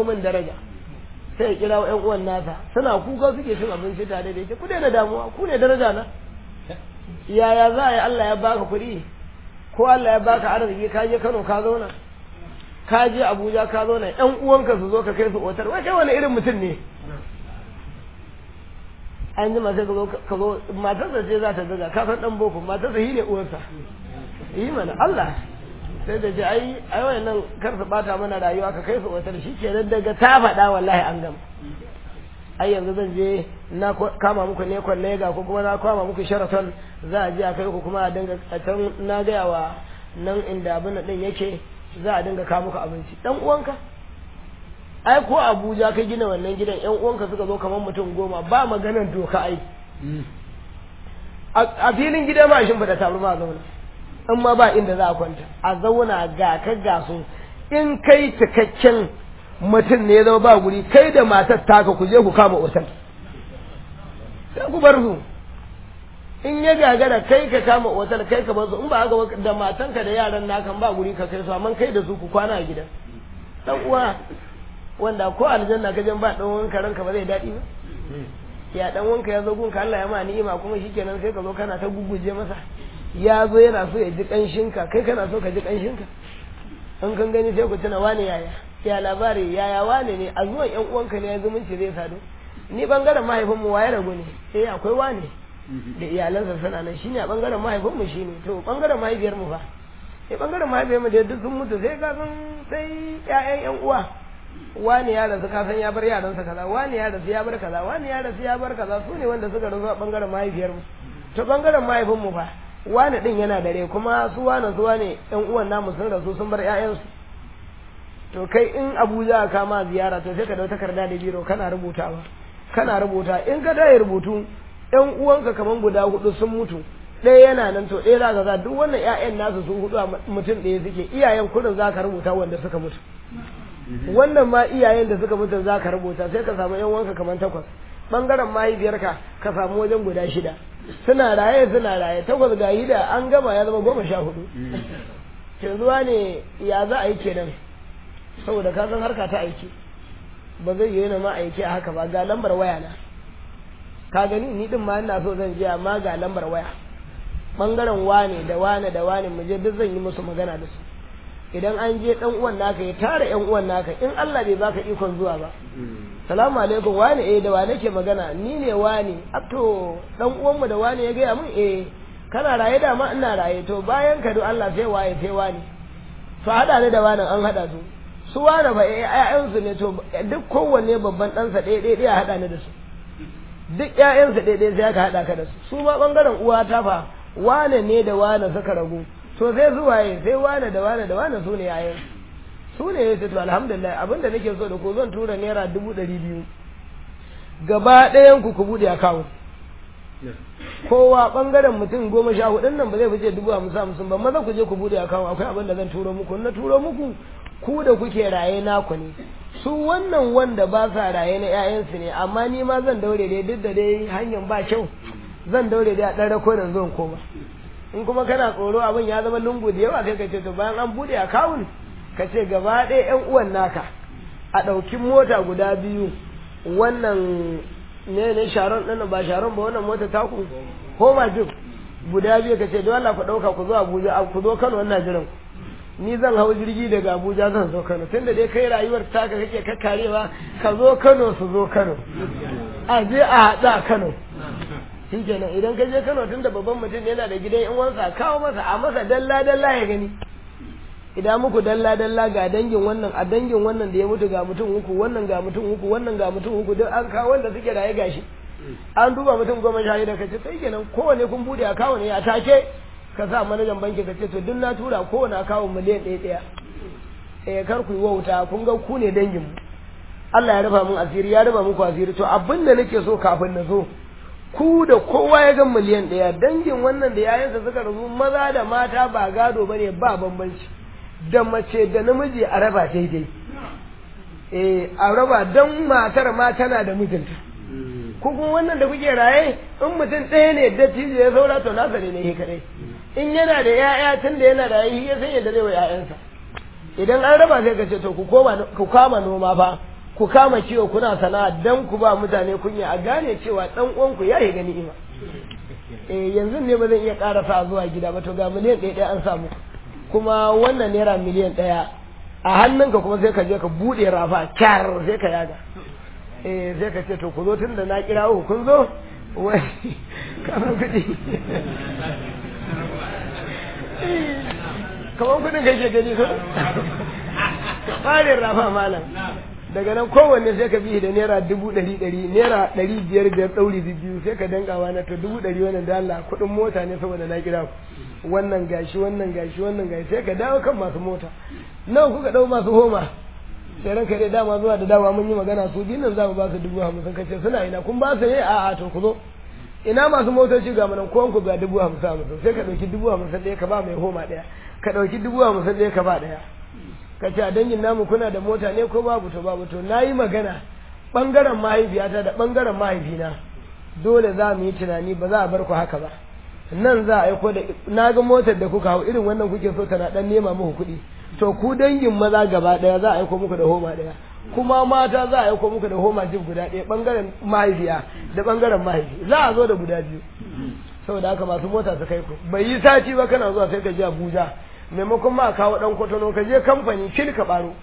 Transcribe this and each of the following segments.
kuma daraja sai ya kira ƴan uwan nasa suna kuka suke cin abinci tare da yake ku daina damuwa ku ne daraja na yaya za a yi Allah ya baka kuɗi ko Allah ya baka arziki ka je Kano ka zauna ka je Abuja ka zauna ƴan uwanka su zo ka kai su otar wai kai wani irin mutum ne an ji sai ka zo ka zo matarsa ce za ta daga ka san dan boko matarsa shi ne uwarsa yi mana Allah sai da ce ai ai wannan kar su bata mana rayuwa ka kai su otar shi kenan daga ta faɗa wallahi an gama ai yanzu zan je na kama muku ne lega ko kuma na kama muku sharaton za a je a kai ku kuma a dinga a can na gaya wa nan inda abin din yake za a dinga kawo muku abinci dan uwanka ai ko Abuja ka gina wannan gidan yan uwanka suka zo kamar mutum goma ba maganar doka ai a filin gida ma shin bada taru ma zauna in ma ba inda za a kwanta a zauna ga ka ga su in kai cikakken mutum ne ya zama ba guri kai da matar taka ku je ku kama otal sai ku bar su in ya gagara kai ka kama otal kai ka bar su in ba haka da matanka da yaran nakan ba guri ka kai su amma kai da su ku kwana a gidan dan uwa wanda ko aljanna ka jan ba dan wanka ranka ba zai daɗi ba ya dan wanka ya zo gunka Allah ya ma ni'ima kuma shikenan sai ka zo kana ta guguje masa ya zo yana so ya ji kanshinka kai kana so ka ji kanshinka in kan gani sai ku tuna wane yaya ya labari yaya wane ne a zuwan yan uwanka ne ya zumunci zai sadu ni bangaren mahaifinmu waye ragu ne eh akwai wane da iyalansa suna nan shine a bangaren mahaifinmu shine to bangaren mahaifiyarmu fa eh bangaren mahaifiyarmu da duk sun mutu sai ka san sai ƴaƴan yan uwa wani ya rasu ka san ya bar yaransa kaza wani ya rasu ya bar kaza wani ya rasu ya bar kaza su ne wanda suka rasu a bangaren mahaifiyarmu to bangaren mahaifinmu fa wani din yana dare kuma su wani su wani yan uwan namu sun rasu sun bar ƴaƴansu to kai in abuja ka ma ziyara to sai ka dau takarda da biro kana rubutawa kana rubuta in ka dai rubutu ƴan uwanka kaman guda hudu sun mutu ɗaya yana nan to ɗaya za ka duk wannan ƴaƴan nasu su hudu a mutum ɗaya suke iyayen kurin za ka rubuta wanda suka mutu wannan ma iyayen da suka mutu za ka rubuta sai ka samu ƴan uwanka kaman takwas bangaren mahaifiyarka ka samu wajen guda shida suna raye suna raye takwas ga hida an gama ya zama goma sha hudu yanzu ne ya za a yi kenan saboda ka san harka ta aiki ba zai yi ma aiki a haka ba ga lambar waya na ka gani ni din ma ina so zan je amma ga lambar waya bangaren wane da wane da wane mu je duk zan yi musu magana da su idan an je dan uwan naka ya tara yan uwan naka in Allah bai baka ikon zuwa ba salamu alaikum wane eh da wane ke magana ni ne wane to dan uwan mu da wane ya gaya mun eh kana raye da ma ina raye to bayan ka do Allah sai waye sai wane to hada ne da wani an hada su su wane ba ƴaƴansu ne to duk kowanne babban ɗansa ɗaya ɗaya ɗaya haɗa ni da su duk ƴaƴansa ɗaya ɗaya sai aka haɗa ka da su su ma ɓangaren uwa ta fa wane ne da wane suka ragu to sai su waye sai wane da wane da wane su ne ƴaƴan su ne ya to alhamdulillah abinda nake so da ko zan tura naira dubu ɗari biyu gaba ɗayan ku ku buɗe akawun kowa ɓangaren mutum goma sha hudun nan ba zai fice dubu hamsin hamsin ba maza ku je ku buɗe akawun akwai abin da zan turo muku na turo muku ku da kuke raye naku ne su wannan wanda ba sa raye na ƴaƴansu ne amma ni ma zan daure dai duk da dai hanyar ba kyau zan daure dai a ɗan rako da zuwan koma in kuma kana tsoro abin ya zama lungu da yawa kai ka ce to bayan an buɗe akawun ka ce gaba ɗaya ƴan uwan naka a ɗauki mota guda biyu wannan ne ne sharon ɗin ba sharon ba wannan mota taku ko ma guda biyu ka ce don Allah ku ɗauka ku zo Abuja ku zo Kano wannan jiran ku ni zan hau jirgi daga Abuja zan zo Kano tunda dai kai rayuwar taka kake kakkarewa ka zo Kano su zo Kano a je a haɗa Kano shi kenan idan ka je Kano tunda babban mutum yana da gidan yan wansa kawo masa a masa dalla dalla ya gani idan muku dalla dalla ga dangin wannan a dangin wannan da ya mutu ga mutum uku wannan ga mutum uku wannan ga mutum uku duk an kawo wanda suke raye gashi an duba mutum goma sha shida kace sai kenan kowane kun bude akawo ne a take ka sa manajan banki ka ce to duk na tura kowane akawo miliyan ɗaya ɗaya eh kar ku yi wauta kun ga ku ne dangin mu Allah ya raba mun asiri ya raba muku asiri to abin da nake so kafin na zo ku da kowa ya ga miliyan ɗaya dangin wannan da yayansa suka rasu maza da mata ba gado bane ba bambanci da mace da namiji a raba daidai eh a raba don matar ma tana da mijinta ko kuma wannan da kuke raye in mutum ɗaya ne dattijo ya saura to nasa ne ne kadai in yana da ƴaƴa tun da yana raye ya san yadda zai wa ƴaƴansa idan an raba sai ka ce to ku koma ku kama noma fa ku kama ciwo kuna sana'a dan ku ba mutane kunya a gane cewa dan uwanku ya yi gani ima eh yanzu ne ba zan iya karasa zuwa gida ba to ga miliyan ɗaya ɗaya an samu kuma wannan naira miliyan ɗaya a hannunka kuma sai ka je ka buɗe rafa kyar sai ka yaga eh sai ka ce to ku zo tun da na kira ku kun zo wai kamar kuɗi kamar kuɗin kake gani ko ɓarin rafa malam daga nan kowanne sai ka bi da naira dubu ɗari ɗari naira ɗari biyar biyar ɗauri biyu sai ka dangawa na to dubu ɗari wannan da Allah kuɗin mota ne saboda na kira ku wannan gashi wannan gashi wannan gashi sai ka dawo kan masu mota nawa kuka ɗau masu homa sai ranka dai dama zuwa da dama mun yi magana su biyu nan za mu ba su dubu hamsin kace suna ina kun ba su ne a'a to ku zo ina masu motoci ga manan kowan ku ga dubu hamsin hamsin sai ka ɗauki dubu hamsin ɗaya ka ba mai homa ɗaya ka ɗauki dubu hamsin ɗaya ka ba ɗaya ka ce a dangin namu kuna da mota ne ko babu to babu to na yi magana ɓangaren mahaifiyata da ɓangaren mahaifina dole za mu yi tunani ba za a bar ku haka ba nan za a aiko da na ga motar da kuka hau irin wannan kuke so tana dan nema muku kuɗi to ku dangin maza gaba ɗaya za a aiko muku da homa ɗaya kuma mata za a aiko muku da homa jib guda ɗaya ɓangaren mahaifiya da ɓangaren mahaifi za a zo da guda biyu saboda haka masu mota su kai ku bai yi sati ba kana zuwa sai ka je Abuja maimakon ma kawo dan kwatano ka je kamfani kil ka baro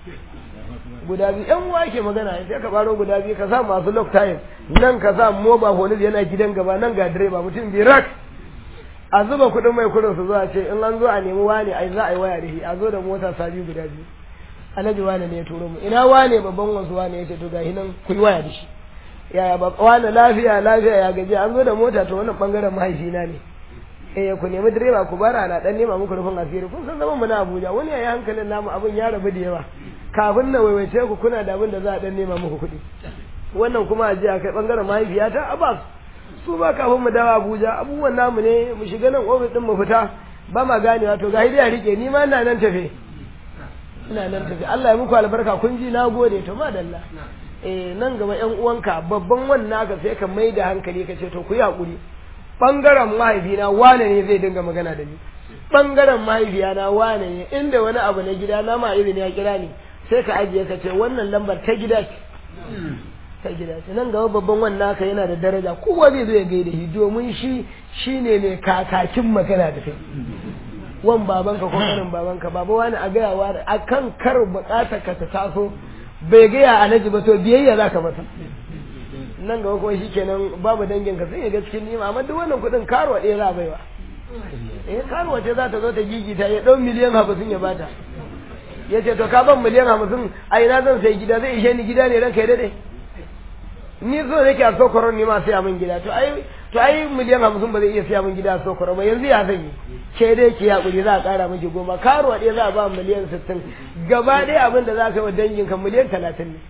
guda biyu yan uwa ke magana sai ka baro guda biyu ka sa masu lock time nan ka sa moba police yana gidan gaba nan ga direba mutum biyu rak a zuba kuɗin mai kuɗin su zuwa ce in an zo a nemi wane ai za a yi waya da shi a zo da mota sabi guda biyu alhaji wane ne ya turo mu ina wane babban wasu wane ya ce to ga nan ku yi waya da shi yaya ba wane lafiya lafiya ya gaji an zo da mota to wannan bangaren mahaifina ne eh ku nemi direba ku bara na dan nema muku rufin asiri kun san zaman mu na Abuja wani yayi hankalin namu abin ya rabu da yawa kafin na waiwaice ku kuna da abin da za a dan nema muku kuɗi wannan kuma a je a kai bangaren mahaifiyata Abbas su ba kafin mu dawo Abuja abubuwan namu ne mu shiga nan ofis din mu fita ba ma ganewa to ga hidiya rike ni ma ina nan tafe ina nan tafe Allah ya muku albarka kun ji na gode to madalla eh nan gaba ƴan uwanka babban wannan ka sai ka mai da hankali ka ce to ku yi hakuri bangaren mahaifina wane ne zai dinga magana da ni bangaren mahaifiyana wane ne inda wani abu na gida na ma irin ya kira ni sai ka ajiye ka ce wannan lambar ta gida ce ta gida ce nan gaba babban wannan ka yana da daraja kowa zai zo ya gaida shi domin shi shine mai kakakin magana da kai wan babanka ko kanin babanka baba wani a gaya wa akan kar bukatar ka ta taso bai gaya alhaji ba to biyayya zaka masa nan gaba kuma shikenan babu dangin ka sai ya ga cikin nima amma duk wannan kuɗin karuwa ɗaya za a baiwa eh karuwa ce za ta zo ta gigita ya ɗau miliyan hamsin ya bata ya ce to ka ban miliyan hamsin a ina zan sai gida zai ishe ni gida ne ranka ya daɗe ni so nake a sokoron ni ma sai min gida to ai to ai miliyan hamsin ba zai iya siya min gida a sokoron ba yanzu ya zan yi ke dai ki hakuri za a ƙara miki goma karuwa ɗaya za a ba miliyan sittin gaba ɗaya abin da za ka yi wa danginka miliyan talatin ne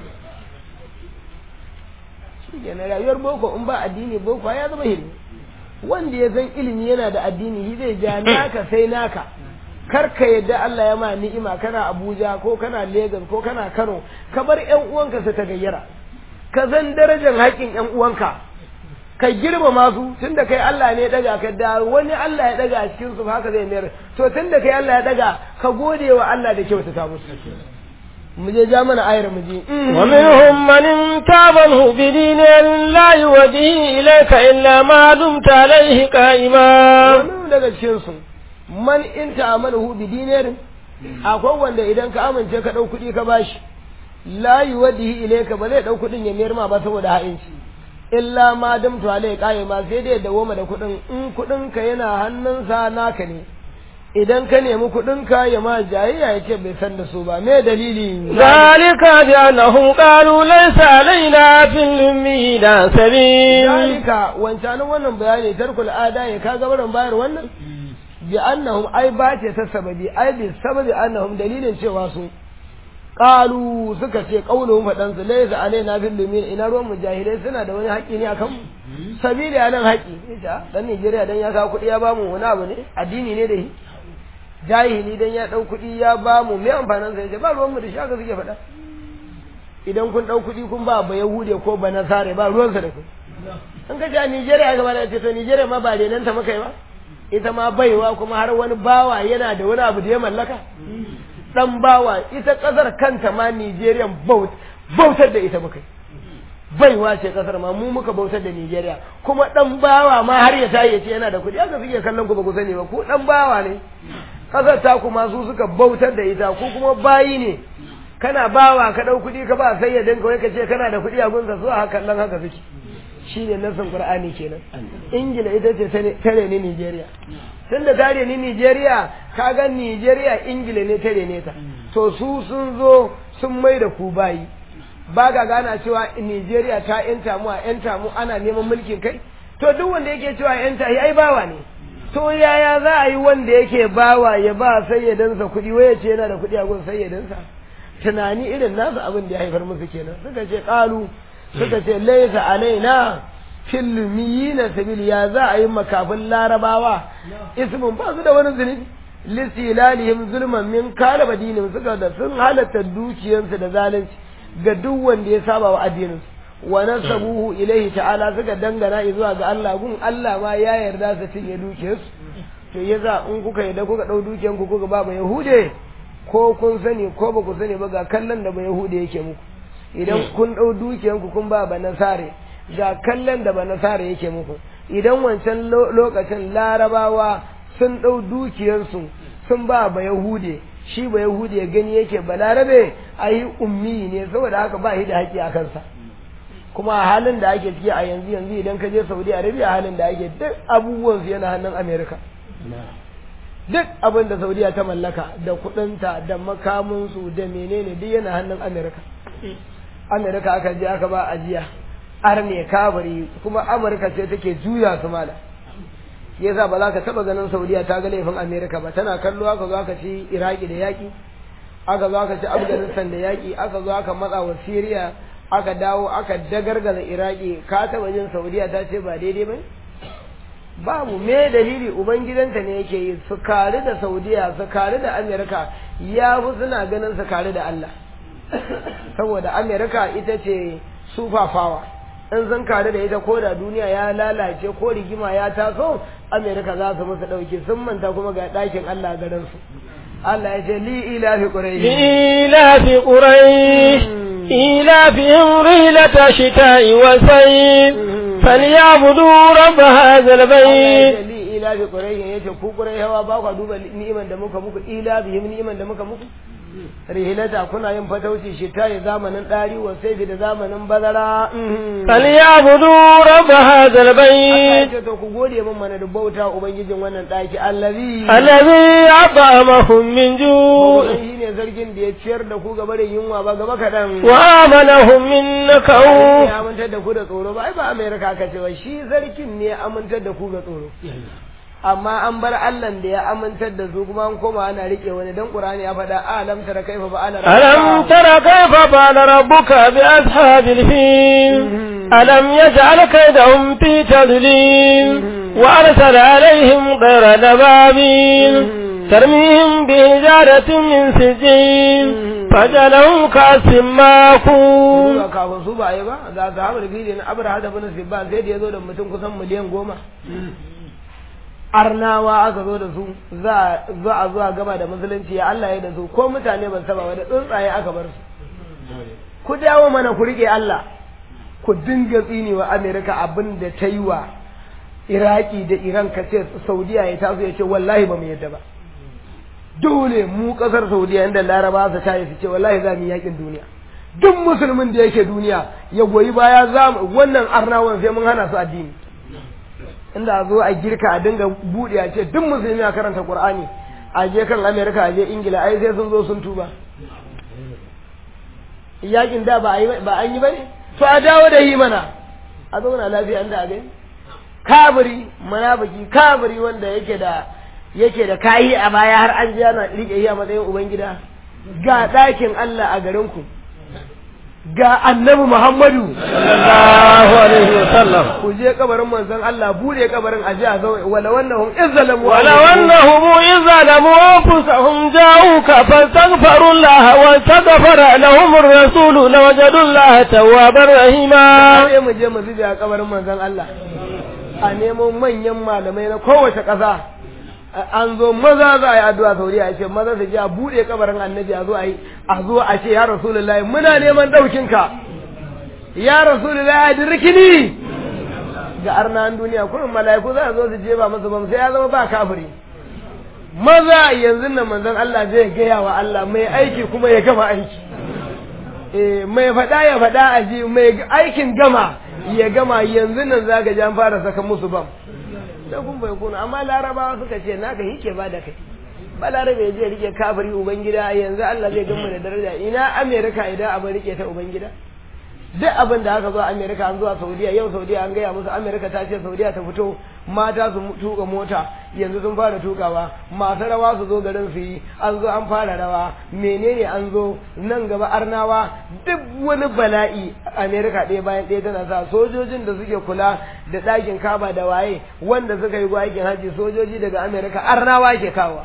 shi rayuwar boko in ba addini boko ya zama hilmi wanda ya san ilimi yana da addini shi zai ja naka sai naka kar ka yadda Allah ya ma ni'ima kana Abuja ko kana Lagos ko kana Kano ka bar ƴan uwanka su ta gayyara ka san darajar haƙƙin ƴan uwanka ka girmama su tunda kai Allah ne ya daga ka da wani Allah ya daga a cikin su haka zai mayar to tunda kai Allah ya daga ka gode wa Allah da kyautata musu mu je ja mana ayar mu je wa minhum man tabahu bi dinin la yuwadi ilayka illa ma dumta alayhi qa'ima wani daga cikin su man in ta'amalu bi dinin akwai wanda idan ka amince ka dau kuɗi ka bashi la yuwadi ilayka ba zai dau kuɗin ya mayar ma ba saboda ha'inci illa ma dumta alayhi qa'ima sai dai da goma da kuɗin in kuɗin ka yana hannunsa naka ne idan ka nemi kuɗinka ya ma jayayya ya ce bai san da su ba me dalili zalika bi annahum qalu laysa alaina fil ummiyina sabil zalika wancanin wannan bayani tarkul ada ya ka gabaran bayar wannan bi annahum ai ba ce ta sababi ai bi sababi annahum dalilin cewa su qalu suka ce qauluhum fadan su laysa alaina fil ummiyina ina ruwan mujahilai suna da wani haƙƙi ne akan mu sabili anan haƙƙi dan Najeriya dan ya kawo kuɗi ya bamu wani abu ne addini ne da shi jahili dan ya dau kuɗi ya ba mu me amfanin sa yace ba ruwan mu da shaka suke faɗa idan kun dau kuɗi kun ba ba yahude ko ba nasare ba ruwan sa da ku an ka ja Nigeria gaba da ce to Nigeria ma ba renan ta maka ba ita ma baiwa kuma har wani bawa yana da wani abu da ya mallaka dan bawa ita kasar kanta ma Nigerian boat bautar da ita muka yi baiwa ce kasar ma mu muka bautar da Nigeria kuma dan bawa ma har ya tayi ya ce yana da kuɗi haka suke kallon ku ba ku sani ba ku dan bawa ne kasar ta kuma su suka bautar da ita ku kuma bayi ne kana bawa ka dau kuɗi ka ba sai ya danka wai ka ce kana da kuɗi a gunsa su a hakan nan haka suke shine nasin Qur'ani kenan Ingila ita ce tare ni Nigeria tun da tare ni Nigeria kaga Nigeria Ingila ne tare ne ta to su sun zo sun mai da ku bayi ba ga gana cewa Nigeria ta yanta mu a yanta mu ana neman mulkin kai to duk wanda yake cewa yanta ai bawa ne to yaya za a yi wanda yake bawa ya ba sayyadansa kuɗi waya ce yana da kuɗi a gun sayyadansa tunani irin nasu abin da ya haifar musu kenan suka ce ƙalu suka ce laisa alaina filmiyina sabil ya za a yi makafin larabawa ismin ba su da wani zunubi lisilalihim zulman min kala badinin suka da sun halatta dukiyarsu da zalunci ga duk wanda ya saba wa addinin wa nasabuhu ilaihi ta'ala suka dangana zuwa ga Allah gun Allah ma ya yarda su cinye dukiyarsu to yasa in kuka yarda kuka dau dukiyar ku kuka ba yahude ko kun sani ko ba ku sani ba ga kallon da ba yahude yake muku idan kun dau dukiyar ku kun ba ba nasare ga kallon da ba nasare yake muku idan wancan lokacin larabawa sun dau dukiyarsu sun ba ba yahude shi ba Yahudi ya gani yake balarabe a yi ummi ne saboda haka ba shi da haƙƙi a kansa kuma a halin da ake ciki a yanzu yanzu idan ka je saudi arabia halin da ake duk abubuwan su yana hannun amerika duk abin da saudiya ta mallaka da kuɗinta da makaminsu da menene duk yana hannun amerika amerika aka je aka ba ajiya arne kabari kuma amurka ce take juya su mala yasa ba za ka taba ganin saudiya ta ga laifin amerika ba tana kallo aka zo aka ci iraki da yaki aka zo aka ci afghanistan da yaki aka zo aka matsa wa syria aka dawo aka dagargaza iraki ka taba jin saudiya ta ce ba daidai ba babu me dalili ubangidanta ne yake yi su kare da saudiya su kare da amerika ya fi suna ganin su kare da allah saboda amerika ita ce sufafawa in sun kare da ita ko da duniya ya lalace ko rigima ya taso amerika za su musu ɗauki sun manta kuma ga ɗakin allah garin su allah ya ce li ila fi ƙurai ila fi ƙurai ila fi rilata shita'i wa sayyi فليعبدوا رب هذا البيت ila bi qurayhin yace ku qurayhawa ba ku duba ni'iman da muka muku ila bihim ni'iman da muka muku rihilata kuna yin fatauci shi ta zamanin dari wa sai da zamanin bazara falyabudu rabb hadha albayt ce to ku gode min mana da bauta ubangijin wannan daki allazi allazi at'amahum min ju' shi ne zargin da ya ciyar da ku gaba da yunwa ba gaba kadan wa amanahum min nakau ya amintar da ku da tsoro ba ai ba amerika ka ce ba shi zargin ne ya amintar da ku ga tsoro amma an bar Allah da ya amintar da su kuma an koma ana rike wani dan Qur'ani ya faɗa alam tara kaifa ba ana alam tara kaifa ba rabbuka bi ashabil fil alam yaj'al kaydahum fi tadlil wa arsala alaihim ghayra dababil ترميهم بحجارة من سجين فجلهم كاسم ماكون kafin su ba yi ba ga sahabar fili na abar hada bin sibba sai da ya zo da mutum kusan miliyan goma arnawa aka zo da su za a zuwa gaba da musulunci ya Allah ya da su ko mutane ban saba ba da tsuntsaye aka bar su ku dawo mana ku rike Allah ku dinga tsini wa Amerika abin da ta yi wa Iraki da Iran ka ce Saudiya ya taso ya ce wallahi ba mu yadda ba dole mu kasar Saudiya inda Laraba su tayi su ce wallahi za mu yi yakin duniya duk musulmin da yake duniya ya goyi baya za mu wannan arnawan sai mun hana su addini inda a zo a girka a dinga buɗe a ce duk musulmi a karanta Qur'ani a je kan Amerika a je Ingila ai sai sun zo sun tuba yakin da ba ba an yi bane to a dawo da yi mana a zauna lafiya inda a gani kabiri munafiki kabiri wanda yake da yake da kayi a baya har an ji yana rike yi a matsayin ubangida ga ɗakin Allah a garin ku ga annabi Muhammadu sallallahu alaihi wa sallam ku je kabarin manzon Allah bude kabarin aje a zo wala wannahum izzalamu wala wannahum izzalamu anfusahum ja'uka fastaghfiru Allah wa astaghfara lahum ar-rasul lawajadu Allah tawwabar rahima sai mu je mu zube a kabarin manzon Allah a nemo manyan malamai na kowace ƙasa an zo maza za a yi addu'a saudiya a ce maza su je a buɗe kabarin annabi a zo a yi a zo a ce ya rasulullahi muna neman ɗaukin ka ya rasulullahi a dirkini ga arnan duniya kurin mala'iku za a zo su je ba masa bam sai ya zama ba kafiri maza yanzu nan manzon Allah zai gaya wa Allah mai aiki kuma ya gama aiki eh mai faɗa ya faɗa a ji mai aikin gama ya gama yanzu nan za ka ji an fara saka musu bam da kun bai kuna amma larabawa suka ce naka hike ba da kai ba larabe ya je rike kafiri ubangida yanzu Allah zai gama da daraja ina amerika idan abin rike ta ubangida duk abin da aka zo amerika an zuwa saudiya yau saudiya an gaya musu amerika ta ce saudiya ta fito mata su tuka mota yanzu sun fara tukawa masu rawa su zo garin su yi an zo an fara rawa menene an zo nan gaba arnawa duk wani bala'i amerika ɗaya bayan ɗaya tana sa sojojin da suke kula da ɗakin kaba da waye wanda suka yi aikin haji sojoji daga amerika arnawa ke kawo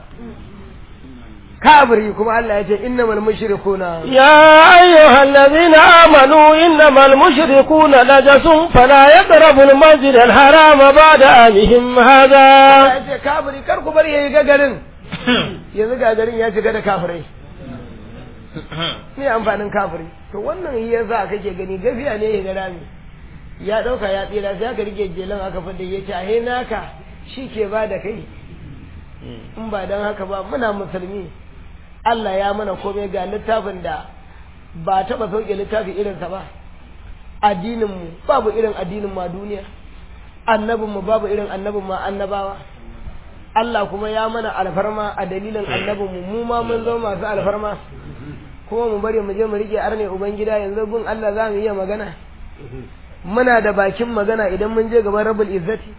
كابري كما الله يجي إنما المشركون يا أيها الذين آمنوا إنما المشركون نجس فلا يقربوا المسجد الحرام بعد آمهم هذا يجي كابري كركو بري يجي yanzu ga garin ya shiga da kafirai ne amfanin kafiri to wannan ya za kake gani gafiya ne ya ga rami ya dauka ya tsira sai aka rike jelan aka fada ya ce ahe naka shi ke ba da kai in ba don haka ba muna musulmi Allah ya mana komai ga littafin da ba taɓa sauke littafi irinsa ba addininmu babu irin addinin ma duniya annabinmu babu irin annabin ma annabawa Allah kuma ya mana alfarma a dalilin annabinmu mu ma mun zama masu alfarma kuma mu bari mu je mu rike arne ubangida yanzu gun Allah za mu iya magana muna da bakin magana idan mun je gaban rabul izzati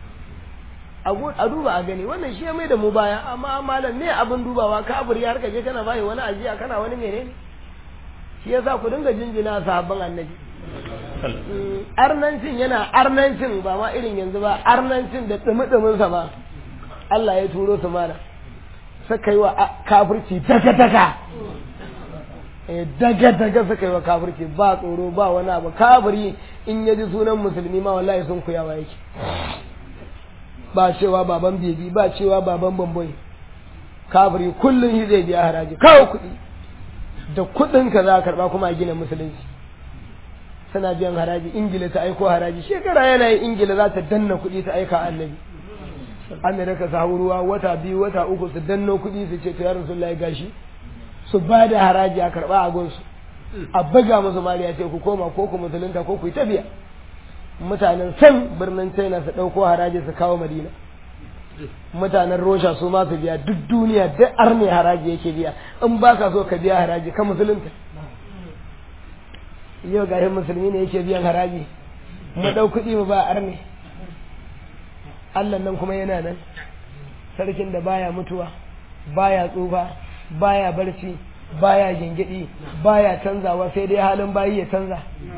a duba a gani wannan shi ya mai da mu baya amma malam me abin dubawa ka abur ya harka je kana bai wani ajiya kana wani menene shi yasa ku dinga jinjina sahabban annabi arnancin yana arnancin ba ma irin yanzu ba arnancin da dumi sa ba Allah ya turo su mana suka yi wa kafirci daga daga daga daga suka yi wa kafirci ba tsoro ba wani abu kafiri in ya ji sunan musulmi ma wallahi sun kuyawa yake ba cewa baban bebi ba cewa baban bamboi kafiri kullum shi zai biya haraji kawo kuɗi da kuɗin ka za a karɓa kuma a gina musulunci suna biyan haraji ingila ta aiko haraji shekara yana yin ingila za ta danna kuɗi ta aika annabi amerika su hau ruwa wata biyu wata uku su danno kuɗi su ce to ya rasulullahi gashi su ba da haraji a karɓa a gonsu a buga musu mariya ce ku koma ko ku musulunta ko ku yi tafiya mutanen san birnin china su ɗauko haraji su kawo madina mutanen rosha su ma su biya duk duniya duk arne haraji yake biya in ba ka so ka biya haraji ka musulunta yau ga musulmi ne yake biyan haraji mu ɗau kuɗi mu ba arne allah nan kuma yana nan sarkin da baya mutuwa baya tsufa baya barci baya gingidi baya canzawa sai dai halin bayi ya canza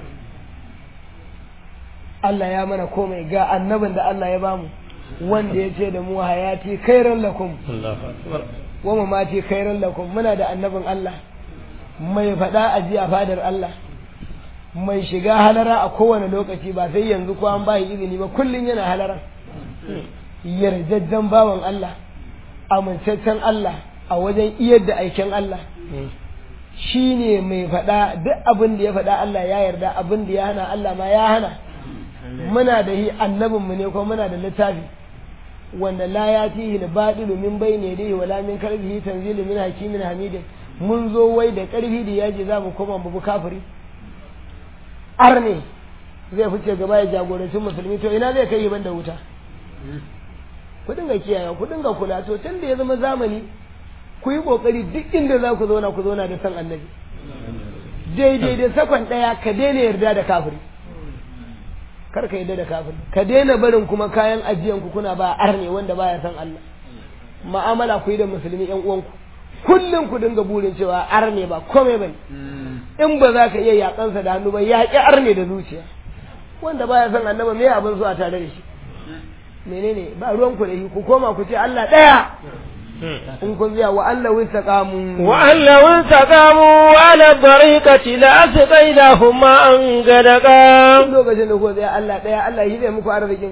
Allah ya mana komai ga annabin da Allah ya bamu wanda ya ce da mu hayati khairan lakum wa mamati khairan lakum muna da annabin Allah mai faɗa a jiya fadar Allah mai shiga halara a kowane lokaci ba sai yanzu ko an bayi izini ba kullum yana halara yarjajjen bawan Allah amintaccen Allah a wajen iyar da aikin Allah shi ne mai faɗa duk abin da ya faɗa Allah ya yarda abin da ya hana Allah ma ya hana muna da hi annabinmu ne kuma muna da littafi wanda la ya tihi da baɗilu min bai ne dai wala min karbihi tanzilu min hakimin hamidin mun zo wai da ƙarfi da yaji za mu koma mu kafiri arne zai fice gaba ya jagoranci musulmi to ina zai kai ban da wuta ku dinga kiyaye ku dinga kula to tun da ya zama zamani ku yi kokari duk inda za ku zauna ku zauna da san annabi daidai da sakon ɗaya ka daina yarda da kafiri kar ka yarda da kafiri ka daina barin kuma kayan ajiyan ku kuna ba arne wanda baya san Allah ma'amala ku yi da musulmi yan uwanku kullum ku dinga burin cewa arne ba komai bane in ba za ka iya yakansa da hannu ba yaƙi arne da zuciya wanda baya san annaba me abin so a tare da shi menene ba ruwan ku da shi ku koma ku ce Allah ɗaya in kun biya wa Allah wista kamu wa Allah wista kamu ala tariqati la asqainahum ma an gadaka lokacin da ku tsaya Allah ɗaya Allah shi zai muku arzikin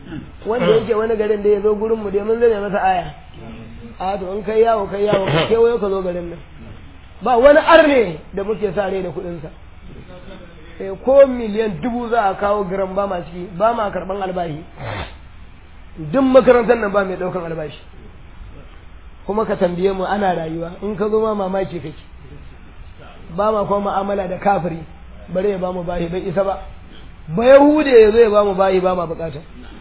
wanda yake wani garin da ya zo gurin mu dai mun zame masa aya a to in kai yawo kai yawo ka kewayo ka zo garin nan ba wani arne da muke sa rai da kuɗinsa sai ko miliyan dubu za a kawo giran ba ma ciki ba ma karɓan albashi duk makarantar nan ba mai ɗaukan albashi kuma ka tambaye mu ana rayuwa in ka zo ma mamaki kake ba ma kuma mu'amala da kafiri bare ya ba mu bahi bai isa ba ba yahude ya zo ya ba mu bahi ba ma bukata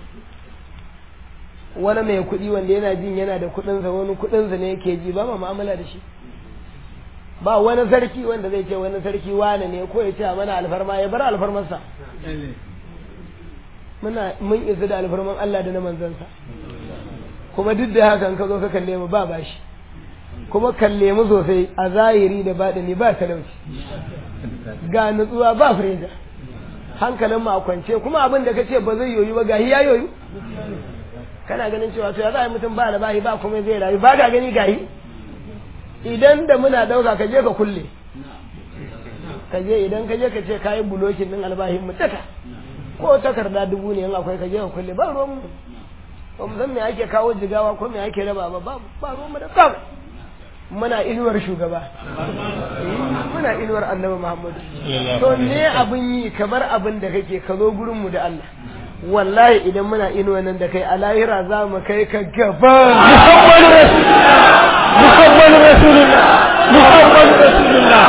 wani mai kuɗi wanda yana jin yana da kuɗinsa wani kuɗinsa ne yake ji ba ma mu'amala da shi ba wani sarki wanda zai ce wani sarki wane ne ko ya ce mana alfarma ya bar alfarmarsa muna mun isa da alfarman Allah da na manzansa kuma duk da hakan ka zo ka kalle mu ba bashi kuma kalle mu sosai a zahiri da baɗini ba talauci ga nutsuwa ba freja hankalin mu a kwance kuma abin da kace ba zai yoyu ba gahi ya yoyu kana ganin cewa to ya za a yi mutum ba da bahi ba kuma zai rayu ba ga gani gahi idan da muna dauka ka je ka kulle ka je idan ka je ka ce kayi bulokin din albahin mu taka ko takarda dubu ne in akwai ka je ka kulle ba ruwan mu ba mu san me ake kawo jigawa ko me ake raba ba ba ruwan mu da kam muna inuwar shugaba muna inuwar annabi muhammadu to ne abin yi kamar abin da kake ka zo gurin mu da Allah wallahi idan muna inuwa nan da kai a lahira za mu kai ka gaba محمد رسول الله محمد رسول الله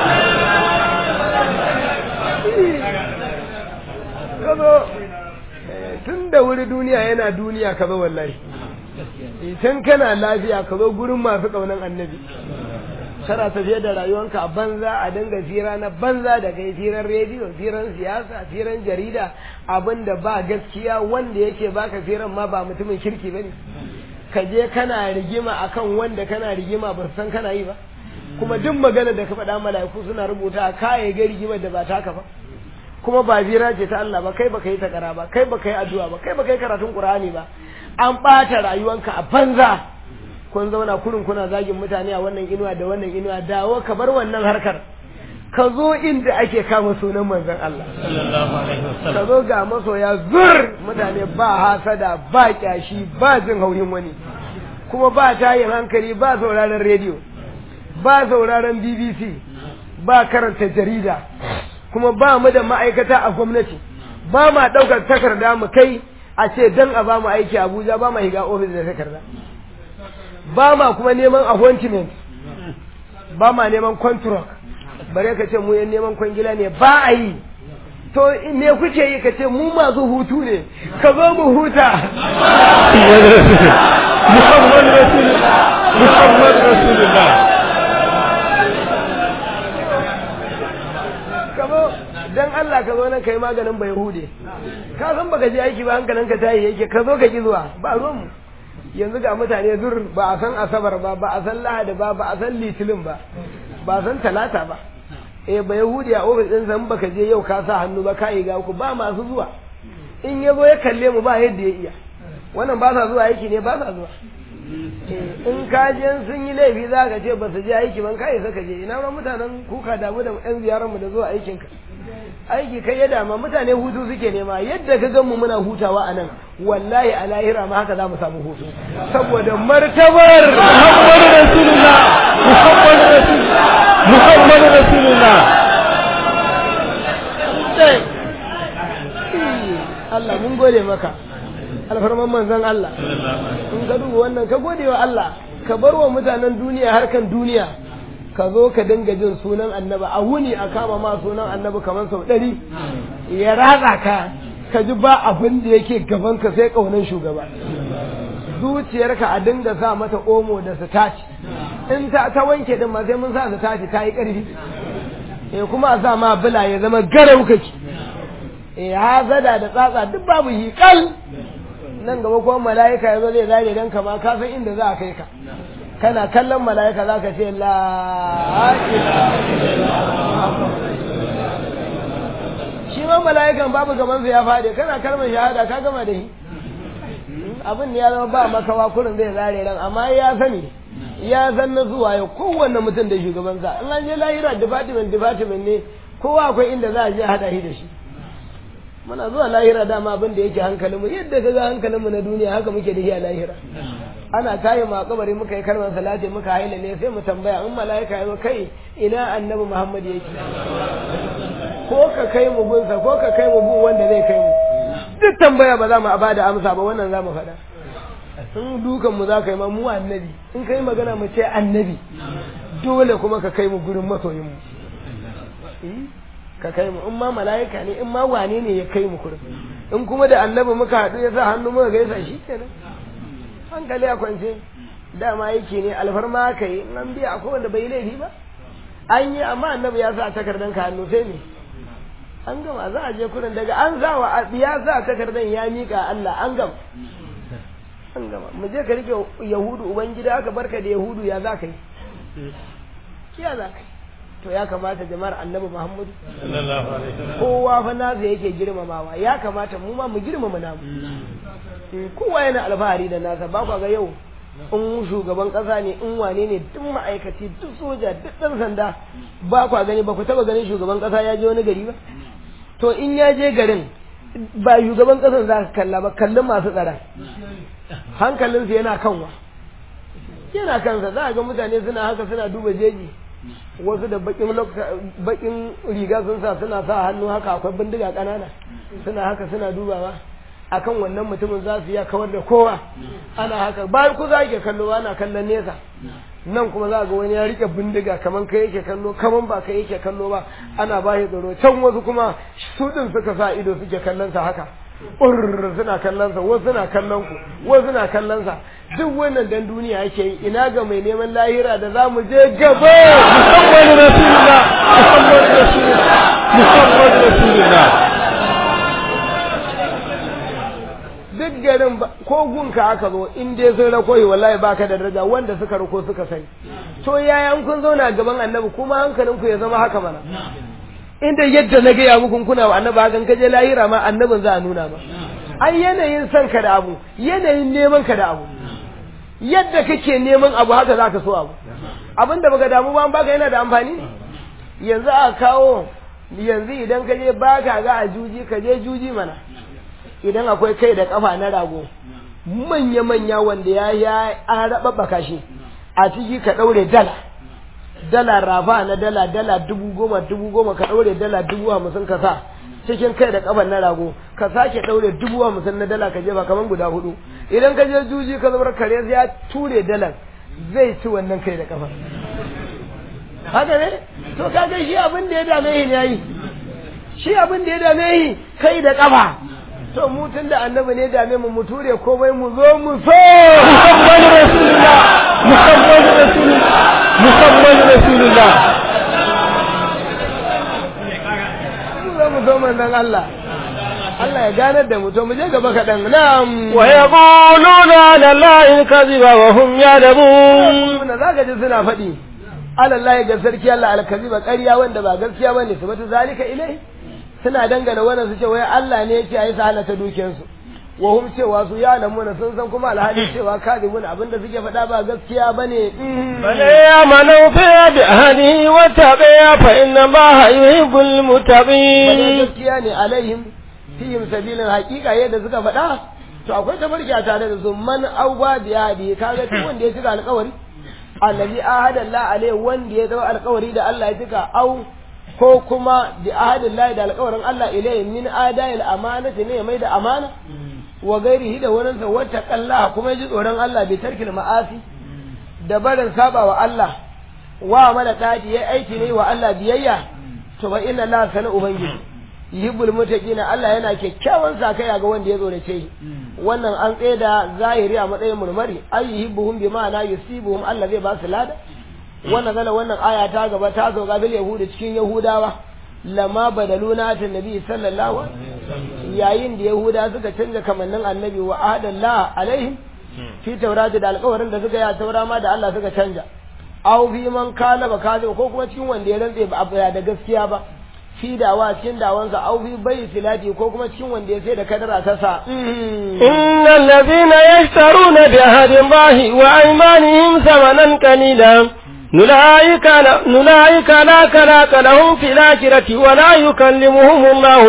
kazo tun da wuri duniya yana duniya ka zo wallahi tun kana lafiya ka zo gurin masu ƙaunan annabi kana tafiye da rayuwanka a banza a dinga fira na banza da kai firan rediyo firan siyasa firan jarida abinda ba gaskiya wanda yake baka firan ma ba mutumin kirki bane ka je kana rigima akan wanda kana rigima ba san kana yi ba kuma duk magana da ka faɗa mala'iku suna rubuta kaye ga rigimar da ba taka ba kuma ba fira ce ta Allah ba kai baka yi takara ba kai baka yi addu'a ba kai baka yi karatun Qur'ani ba an ɓata rayuwanka a banza kun zauna kurin kuna zagin mutane a wannan inuwa da wannan inuwa dawo ka bar wannan harkar ka zo inda ake kama sunan manzon Allah ka zo ga masoya zur mutane ba hasada ba kyashi ba jin hauyin wani kuma ba tayin hankali ba sauraron rediyo ba sauraron BBC ba karanta jarida kuma ba mu da ma'aikata a gwamnati ba ma ɗaukar takarda mu kai a ce dan a ba mu aiki Abuja ba ma higa ofis da takarda ba ma kuma neman appointment ba ma neman contract bare ka ce mu yan neman kwangila ne ba a yi to me kuke yi ka ce mu masu hutu ne ka zo mu huta محمد رسول الله محمد رسول الله ka zo dan Allah ka zo nan kai maganin bai hude ka san baka je aiki ba hankalinka tayi yake ka zo ka ki zuwa ba ruwan mu yanzu ga mutane zur ba a san asabar ba ba a san lahadi ba ba a san litinin ba ba a san talata ba eh ba yahudi a ofis ɗin san baka je yau ka sa hannu ba ka yi ga ku ba masu zuwa in ya zo ya kalle mu ba yadda ya iya wannan ba sa zuwa aiki ne ba sa zuwa in ka je sun yi laifi za ka ce ba su je aiki ban kai saka je ina ma mutanen kuka damu da yan ziyarar mu da zuwa aikin ka aiki kai ya dama mutane hutu suke nema yadda ka gan mu muna hutawa a nan wallahi a lahira ma haka za mu samu hutu saboda martabar محمد رسول الله محمد رسول الله محمد رسول الله Allah mun gode maka alfarman manzon Allah in ka duba wannan ka gode wa Allah ka bar wa mutanen duniya harkan duniya ka zo ka dinga jin sunan annabi a wuni a kama ma sunan annabi kamar sau ɗari ya ratsa ka ka ji ba abin da yake gaban ka sai ƙaunar shugaba zuciyarka a dinga sa mata omo da sitaci in ta ta wanke din ma sai mun sa sitaci ta yi ƙarfi eh kuma a sa ma bula ya zama garau kake eh hazada da tsatsa duk babu yi kal nan gaba kuma mala'ika ya zo zai zare dan kama ka san inda za a kai ka kana kallon mala'ika za ka ce la shi ma mala'ikan babu gaban ya faɗi kana kalmar shahada ka gama da shi abin da ya zama ba makawa kurin zai zare ran amma ya sani ya san na zuwa ya kowanne mutum da shugabansa in an je lahira department department ne kowa akwai inda za a je haɗa shi da shi muna zuwa lahira dama abin da yake hankalinmu yadda ka ga hankalinmu na duniya haka muke da shi a lahira ana tayi ma kabari muka yi kalmar salati muka haila ne sai mu tambaya in mala'ika ya kai ina annabi Muhammad yake ko ka kai mu gunsa ko ka kai mu gun wanda zai kai mu duk tambaya ba za mu bada amsa ba wannan za mu faɗa in dukan mu za ka yi ma mu annabi in kai magana mu ce annabi dole kuma ka kai mu gurin masoyin mu ka kai mu in ma mala'ika ne in ma wane ne ya kai mu kurin in kuma da annabi muka haɗu ya sa hannu muka gaisa shi kenan hankali a kwance dama yake ne alfarma ka yi in an biya akwai wanda bai laifi ba an yi amma annabi ya sa takardan ka hannu sai ne an gama za a je kurin daga an sa wa ya sa takardan ya mika Allah an gama an gama mu je ka rike yahudu ubangida aka barka da yahudu ya za ka yi ya za ka yi to ya kamata jama'ar annabi muhammadu kowa fa nasa yake girmamawa ya kamata mu ma mu girmama namu kowa yana alfahari da nasa ba kwa ga yau in shugaban kasa ne in wane ne duk ma'aikaci duk soja duk ɗan sanda ba kwa gani ba ku taba ganin shugaban kasa ya je wani gari ba to in ya je garin ba shugaban kasan za ka kalla ba kallon masu tsara hankalinsu yana kanwa yana kansa za a ga mutane suna haka suna duba jeji wasu da bakin riga sun sa suna sa hannu haka akwai bindiga kanana suna haka suna dubawa akan wannan mutumin za su iya kawar da kowa ana haka bayan ku za ke kallo ana kallon nesa nan kuma za ga wani ya rike bindiga kaman kai yake kallo kaman ba kai yake kallo ba ana ba shi tsaro can wasu kuma su din suka sa ido suke kallon sa haka urr suna kallon sa wasu suna kallon ku wasu suna kallon sa duk wannan dan duniya yake yi ina ga mai neman lahira da za mu je gaba muhammadu rasulullah muhammadu rasulullah muhammadu rasulullah duk garin ko gunka aka zo in dai sun rakoyi wallahi baka da daraja wanda suka rako suka sani to yaya in kun zauna gaban annabi kuma hankalinku ya zama haka mana inda yadda na gaya muku kuna wa annabi hakan kaje lahira ma annabin za a nuna ma ai yanayin son ka da abu yanayin neman ka da abu yadda kake neman abu haka za ka so abu abin da baka damu ba an baka yana da amfani yanzu a kawo yanzu idan ka je baka ga a juji ka je juji mana idan akwai kai da kafa na rago manya-manya wanda ya ya an raɓaɓɓaka shi a ciki ka ɗaure dala dala rafa na dala dala dubu goma dubu goma ka ɗaure dala dubu hamsin ka sa cikin kai da kafan na rago ka sake ɗaure dubu hamsin na dala ka jefa kamar guda hudu idan ka je juji ka zubar kare ya ture dalar zai ci wannan kai da kafan haka ne to kaga shi abin da ya dame shi ne yi shi abin da ya dame shi kai da kafa to mu tun da annabi ne dame mu mu ture komai mu zo mu so muhammadu rasulullah muhammadu rasulullah muhammadu rasulullah mu zo mu so manzon Allah Allah ya ganar da mu to mu je gaba kaɗan na'am wa yaquluna ala allahi kadhiba wa hum ya'lamun na zaka ji suna faɗi alallahi ga sarki Allah alkaziba ƙarya wanda ba gaskiya bane su bata zalika ilai suna dangana wannan su ce wai Allah ne yake ayi halata dukiyarsu wa hum cewa su ya lamuna sun san kuma alhali cewa kadibun abinda suke faɗa ba gaskiya bane bal ya'manu fi bi ahlihi wa taqiya fa inna allaha yuhibbul bane muttaqin gaskiya ne alaihim fihim sabilin haƙiƙa yadda suka faɗa to akwai tabarki a tare da su man auba bi hadi kaga duk wanda ya cika alƙawari allazi ahada Allah alaihi wanda ya dau alƙawari da Allah ya cika au ko kuma bi ahadin Allah da alƙawarin Allah ilai min adayil amanati ne mai da amana wa gairihi da wurin sa wata Allah kuma ji tsoron Allah bi tarkil ma'asi da barin saba wa Allah wa mana taji yayi aiki ne wa Allah biyayya to ba inna Allah sana ubangiji yuhibbul muttaqina Allah yana kyakkyawan sakaya ga wanda ya tsorace shi wannan an tsaye da zahiri a matsayin murmari ay yuhibbuhum bi ma'ana yusibuhum Allah zai ba su lada wannan zala wannan aya ta gaba ta zo gabil yahuda cikin yahudawa lama badaluna ta nabi sallallahu yayin da yahuda suka canza kamannin annabi wa ahadallah alaihim fi taurati da alƙawarin da suka yi a taura ma da Allah suka canja aw fi man kana ba kazo ko kuma cikin wanda ya rantse ba da gaskiya ba fi dawa cikin dawansa aw fi bai filati ko kuma cikin wanda ya sai da kadara ta sa إن الذين يشترون بعهد الله وأيمانهم ثمنا قليلا نلايك نلايك لا كلاك لهم في الآخرة ولا يكلمهم الله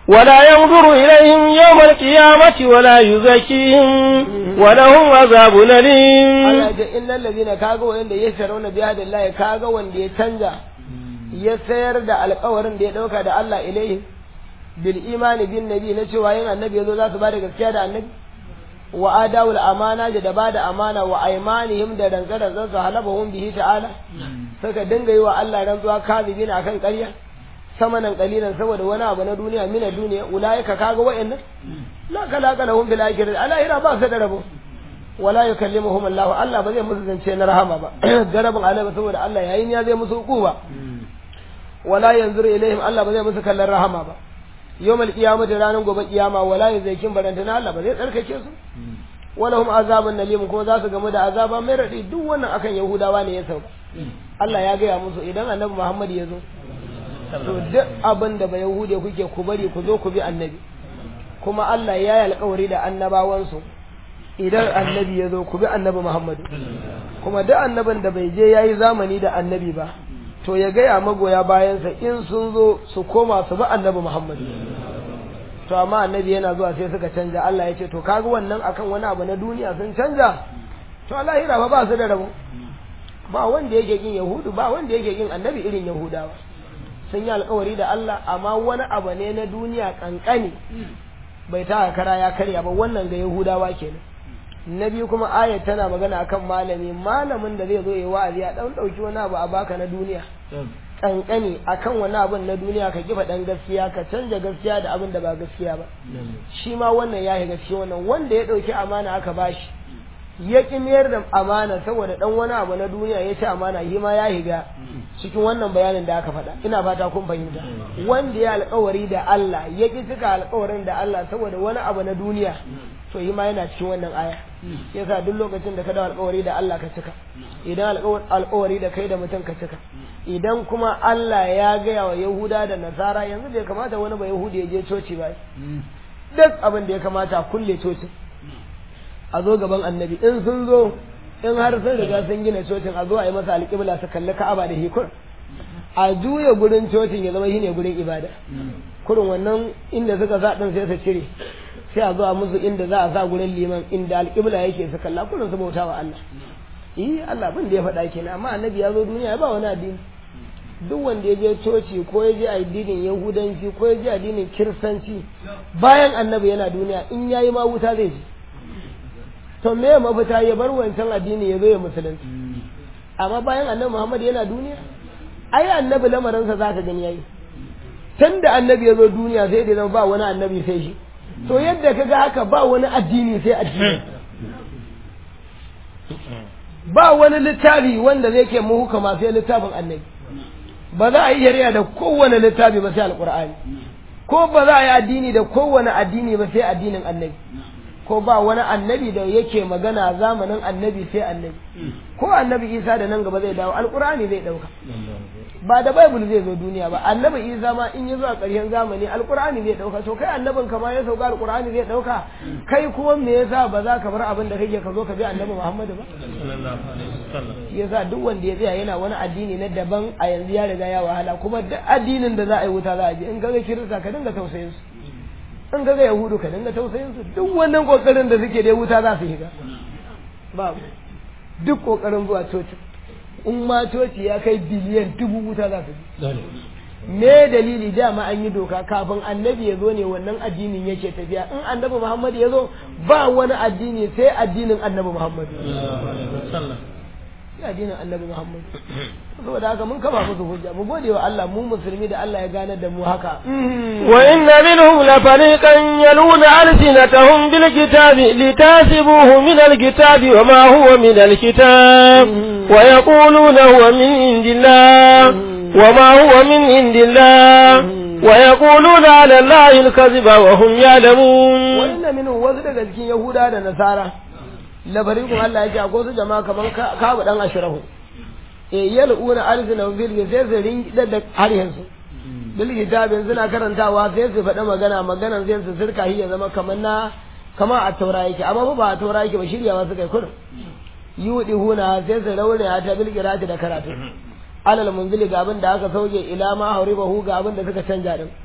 ولا ينظر إليهم يوم القيامة ولا يزكيهم ولهم عذاب أليم Allah ya ce innal ladina kaga wanda ya sharawna biya da Allah kaga wanda ya canja ya sayar da alƙawarin da ya dauka da Allah ilaihi bil imani bin nabi na cewa yin annabi yazo za su bada gaskiya da annabi wa adawul amana da bada amana wa aymanihim da rantsa da su halabahum bihi ta'ala suka dinga yi wa Allah rantsuwa kazibin akan ƙarya samanan kalilan saboda wani abu na duniya mina duniya ulaika kaga wa'annan la kala kala hum bil akhirati alahira ba su da rabo wala yukallimuhum Allah Allah ba zai musu zance na rahama ba garabin alaba saboda Allah yayin ya zai musu hukuma wala yanzuru ilaihim Allah ba zai musu kallon rahama ba yawmal qiyamati ranar gobe kiyama wala yuzaikin barantana Allah ba zai tsarkake su wala hum azabun nalim kuma za su gamu da azaba mai radi duk wannan akan yahudawa ne ya sauka Allah ya gaya musu idan annabi Muhammad ya zo to duk abin da ba yahude kuke ku bari ku zo ku bi annabi kuma Allah ya yi alkawari da annabawansu idan annabi ya zo ku bi annabi Muhammadu kuma duk annabin da bai je ya yi zamani da annabi ba to ya gaya magoya bayansa in sun zo su koma su bi annabi Muhammadu to amma annabi yana zuwa sai suka canja Allah ya ce to kaga wannan akan wani abu na duniya sun canja to lahira ba ba su da rabo ba wanda yake kin yahudu ba wanda yake kin annabi irin yahudawa sun yi alkawari da Allah amma wani abu ne na duniya kankani bai ta kara ya karya ba wannan ga yahudawa kenan na biyu kuma ayat tana magana akan malami malamin da zai zo ya wa'azi ya dan dauki wani abu a baka na duniya kankani akan wani abun na duniya ka kifa dan gaskiya ka canja gaskiya da abin da ba gaskiya ba shi ma wannan ya shiga cikin wannan wanda ya dauki amana aka bashi ya ƙi mayar da amana saboda dan wani abu na duniya ya ci amana shi ma ya higa cikin wannan bayanin da aka faɗa ina fata kun fahimta wanda ya alƙawari da Allah ya ƙi cika alƙawarin da Allah saboda wani abu na duniya to shi ma yana cikin wannan aya yasa duk lokacin da ka da alƙawari da Allah ka cika idan alƙawari da kai da mutum ka cika idan kuma Allah ya gaya wa Yahuda da Nasara yanzu bai kamata wani ba Yahudi ya je coci ba duk abin da ya kamata kulle cocin a zo gaban annabi in sun zo in har sun riga sun gina cocin a zo a yi masa alƙibla su kalli ka'aba da hikur a juya gurin cocin ya zama shine gurin ibada kurin wannan inda suka sa din sai su cire sai a zo a musu inda za a sa gurin liman inda alƙibla yake su kalla kurin su bauta wa Allah eh Allah bin da ya faɗa kenan amma annabi ya zo duniya ya ba wani addini duk wanda ya je coci ko ya je addinin yahudanci ko ya je addinin kiristanci bayan annabi yana duniya in yayi ma wuta zai je to me ya mafita ya bar wancan addini ya zo ya musulunci amma bayan annabi Muhammad yana duniya ai annabi lamarinsa za ka gani yayi tun da annabi ya zo duniya sai da zama ba wani annabi sai shi to yadda ka ga haka ba wani addini sai addini ba wani littafi wanda zai ke muhukama sai littafin annabi ba za a yi shari'a da kowane littafi ba sai alqur'ani ko ba za a yi addini da kowane addini ba sai addinin annabi ko ba wani annabi da yake magana zamanin annabi sai annabi ko annabi isa da nan gaba zai dawo alkur'ani zai dauka ba da bible zai zo duniya ba annabi isa ma in ya zo a ƙarshen zamani alkur'ani zai dauka to kai annabin ka ma ya sauka alkur'ani zai dauka kai kuma me yasa ba za ka bar abin da kake ka zo ka bi annabi muhammadu ba yasa duk wanda ya tsaya yana wani addini na daban a yanzu ya riga ya wahala kuma duk addinin da za a yi wuta za a bi in kaga kirista ka dinga tausayin su in kaga yahudu ka dinga tausayin su duk wannan kokarin da suke da wuta za su shiga babu duk kokarin zuwa coci in ma coci ya kai biliyan dubu wuta za su bi me dalili dama an yi doka kafin annabi ya zo ne wannan addinin yake tafiya in annabi muhammad ya zo ba wani addini sai addinin annabi muhammad sai addinin annabi muhammad saboda haka mun kama musu hujja mu gode wa Allah mu musulmi da Allah ya gane da mu haka wa inna minhum la fariqan yaluna alsinatahum bil kitabi litasibuhu min al kitabi wa ma huwa min al kitab wa yaquluna huwa min indillah wa ma huwa min indillah wa yaquluna ala allahi al kadhiba wa hum ya'lamun wa inna minhum wasu daga cikin yahuda da nasara labarikun Allah ya ce akwai su jama'a kamar kabu dan ashirahu e yal'una arzina bil sai su rinda da harshen su bil kitabin suna karantawa sai su faɗa magana maganan sai su sirka hi ya zama kamar na kamar a taura yake amma ba a taura yake ba shiryawa suka yi kurin yudi huna sai su raure ta bil qirati da karatu alal munzili ga abin da aka sauke ila ma hauribahu ga abin da suka canja din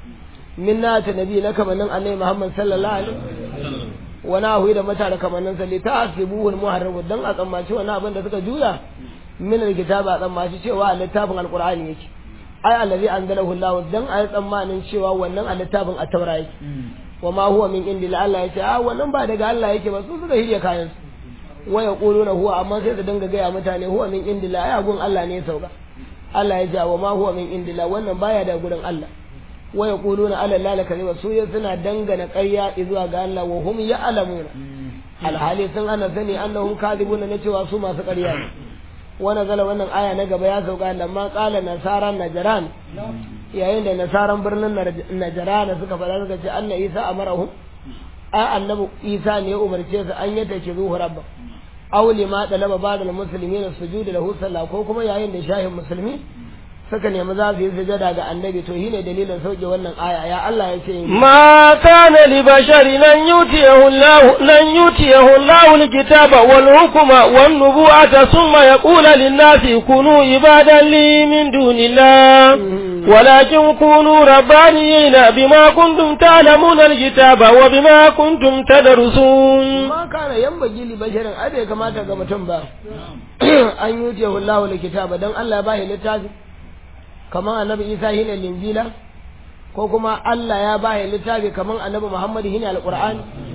min na ta nabi na kamannin annabi Muhammad sallallahu alaihi wasallam wani ahu da mata da kamannin sa ta asibuhul muharrabu dan a tsammaci wani abin da suka juya min alkitaba a tsammaci cewa a littafin alqur'ani yake ai allazi anzalahu Allah dan a tsammanin cewa wannan a littafin at-taura yake wa ma huwa min indi Allah yace a wannan ba daga Allah yake ba su suka hirya kayan su wa yaquluna huwa amma sai su dinga gaya mutane huwa min indi la ai gun Allah ne ya sauka Allah ya ce wa ma huwa min indi la wannan baya da gurin Allah wa yaquluna ala la kadhiba su ya suna dangana ƙarya zuwa ga Allah wa hum ya'lamuna alhali sun ana sani annahum kadhibuna na cewa su masu ƙarya ne wa nazala wannan aya na gaba ya sauka lamma qala nasara najran yayin da nasaran birnin najran suka faɗa suka ce anna isa amarahum a annabi isa ne ya umarce su an yata ke zuhu rabba aw lima dalaba ba'da al-muslimin sujud lahu sallah ko kuma yayin da shahin musulmi suka nemi za su yi sujada ga annabi to shine dalilin sauke wannan aya ya Allah ya ce ma kana li basharin an yutiyahu Allah lan yutiyahu Allah al-kitaba wal hukma wan nubuwata thumma yaqulu lin-nasi kunu ibadan li min dunillah ولكن كونوا ربانيين بما كنتم تعلمون الكتاب وبما كنتم تدرسون ما كان ينبغي لبشر أبي كما تقبتم با أن يؤتيه الله الكتاب دم الله باهي للتاج كما النبي إيسى هنا الإنجيل ko kuma Allah ya baya littafi kaman annabi Muhammad hina alquran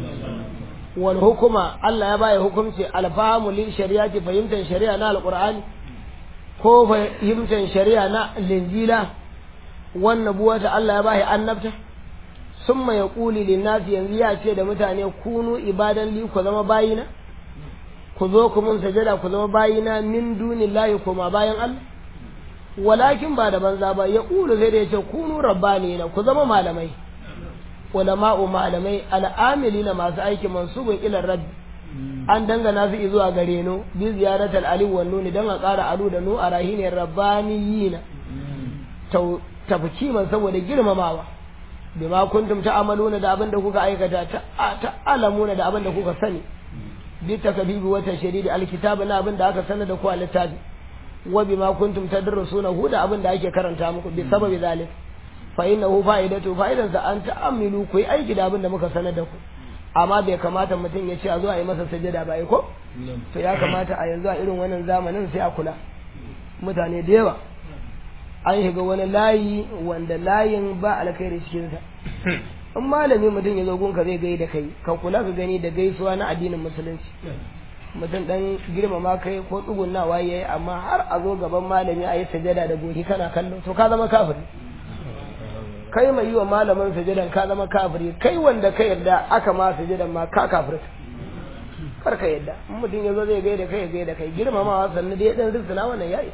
wal hukuma Allah ya baya hukunci alfahamu lil shari'ati fahimtar shari'a na alqur'ani ko fahimtar shari'a na linjila wannan buwata Allah ya bashi annabta summa ya ƙuli linnasi yanzu ya ce da mutane kunu ibadan li ku zama bayina ku zo ku mun sajada ku zama bayina min dunillahi kuma bayan Allah walakin ba da banza ba ya ƙulu sai da ya ce kunu rabbanina ku zama malamai ulama'u malamai al'amilina masu aiki mansubun ilar rabbi an dangana su zuwa gare no bi ziyaratal ali wan nuni dan a ƙara alu da nu a rahinin rabbaniyina tafkiman saboda girmamawa bima kuntum ta'maluna da abin da kuka aikata ta'lamuna da abin da kuka sani bi takbibi wa tashridi alkitaba na abin da aka sanar da ku a littafi wa bima kuntum tadrusuna hu da abin da ake karanta muku bi sababi zalik fa innahu fa'idatu fa'idan sa an ta'amilu ku yi aiki da abin da muka sanar da ku amma bai kamata mutum ya ce a zo a yi masa sajada ba ko to ya kamata a yanzu a irin wannan zamanin sai a kula mutane da yawa an shiga wani layi wanda layin ba alkhairi cikinsa in malami mutum ya zo gunka zai gai da kai ka kula ka gani da gaisuwa na addinin musulunci mutum dan girmama kai ko tsugunnawa yayi amma har a zo gaban malami a yi sajada da goshi kana kallo to ka zama kafiri kai mai yi wa malamin sajadan ka zama kafiri kai wanda ka yarda aka ma sajadan ma ka kafirta kar ka yarda in mutum ya zo zai gai da kai ya gai da kai girmamawa sannan dai dan rizna wannan yayi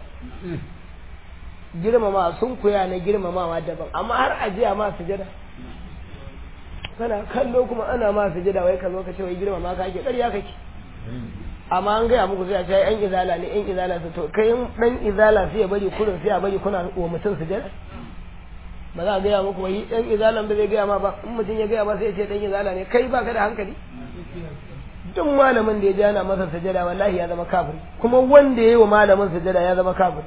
girmama sun kuya na girmamawa daban amma har ajiya ma sujada kana kallo kuma ana ma sujada wai ka zo ka ce wai girmama ka ake ƙarya kake amma an gaya muku sai a ce yan izala ne yan izala su to kai dan izala sai ya bari kurin sai ya bari kuna wa mutum sujada ba za a gaya muku wai dan izalan ba zai gaya ma ba in mutum ya gaya ma sai ya ce dan izala ne kai ba ka da hankali duk malamin da ya ji ana masa sujada wallahi ya zama kafiri kuma wanda ya yi wa malamin sujada ya zama kafiri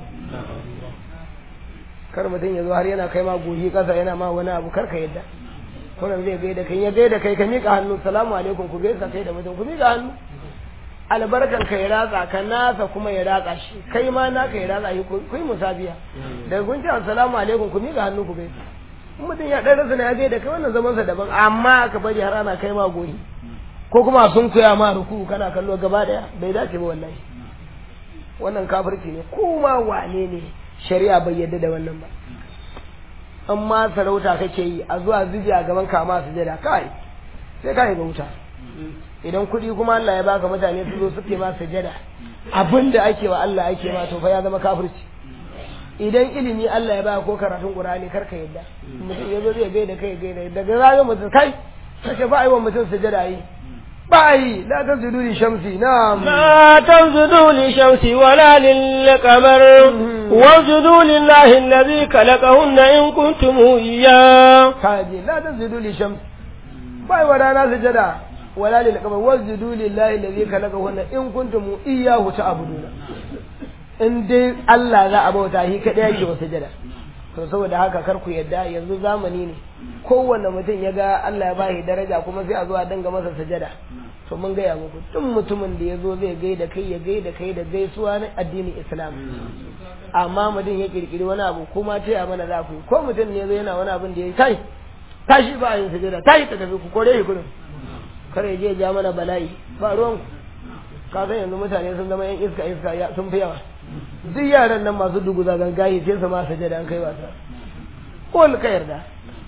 kar mutum ya zo har yana kai ma goshi kasa yana ma wani abu kar ka yadda kunan zai gaida kai ya gaida kai ka miƙa hannu salamu alaikum ku gaisa kai da mutum ku miƙa hannu albarkan ka ya ratsa ka nasa kuma ya ratsa shi kai ma naka ya ratsa shi ku yi musabiya daga kun ce assalamu alaikum ku miƙa hannu ku gaisa in mutum ya ɗan rasa na ya gaida kai wannan zamansa daban amma ka bari har ana kai ma goshi ko kuma sun koya ma ruku kana kallo gaba daya bai dace ba wallahi wannan kafirci ne kuma wane ne shari'a bai yadda da wannan ba amma sarauta kake yi a zuwa zuji a gaban kama su jada kai sai ka yi wuta idan kuɗi kuma Allah ya baka mutane su zo suke ma sujada abinda ake wa Allah ake ma to fa ya zama kafirci idan ilimi Allah ya baka ko karatun Qur'ani kar ka yadda mutum ya zo zai gaida kai gaida daga ranar mutum kai kace ba a yi wa mutum sujada yi باي لا تسجدوا للشمس نعم لا تسجدوا للشمس ولا للقمر واسجدوا لله الذي خلقهن إن كنتم إياه كاجي لا تسجدوا للشمس باي ورانا سجدا ولا للقمر واسجدوا لله الذي خلقهن إن كنتم إياه تعبدون in dai Allah za a bauta shi kaɗai yake wa sujada to saboda haka kar ku yadda yanzu zamani ne kowanne mutum ya ga Allah ya bashi daraja kuma sai a zo a dinga masa sajada to mun gaya muku duk mutumin da ya zo zai gaida kai ya gaida kai da gaisuwa na addinin islam amma mutum ya kirkiri wani abu kuma ce a mana za ku yi ko mutum ne ya zo yana wani abin da ya yi kai tashi ba a yin sajada tashi ka tafi ku kore shi kudin kar ya je ya ja mana bala'i ba ruwan ku ka san yanzu mutane sun zama yan iska iska sun fi yawa duk yaran nan masu duguza gangaye sai su ma sajada an kai wasa ko ka yarda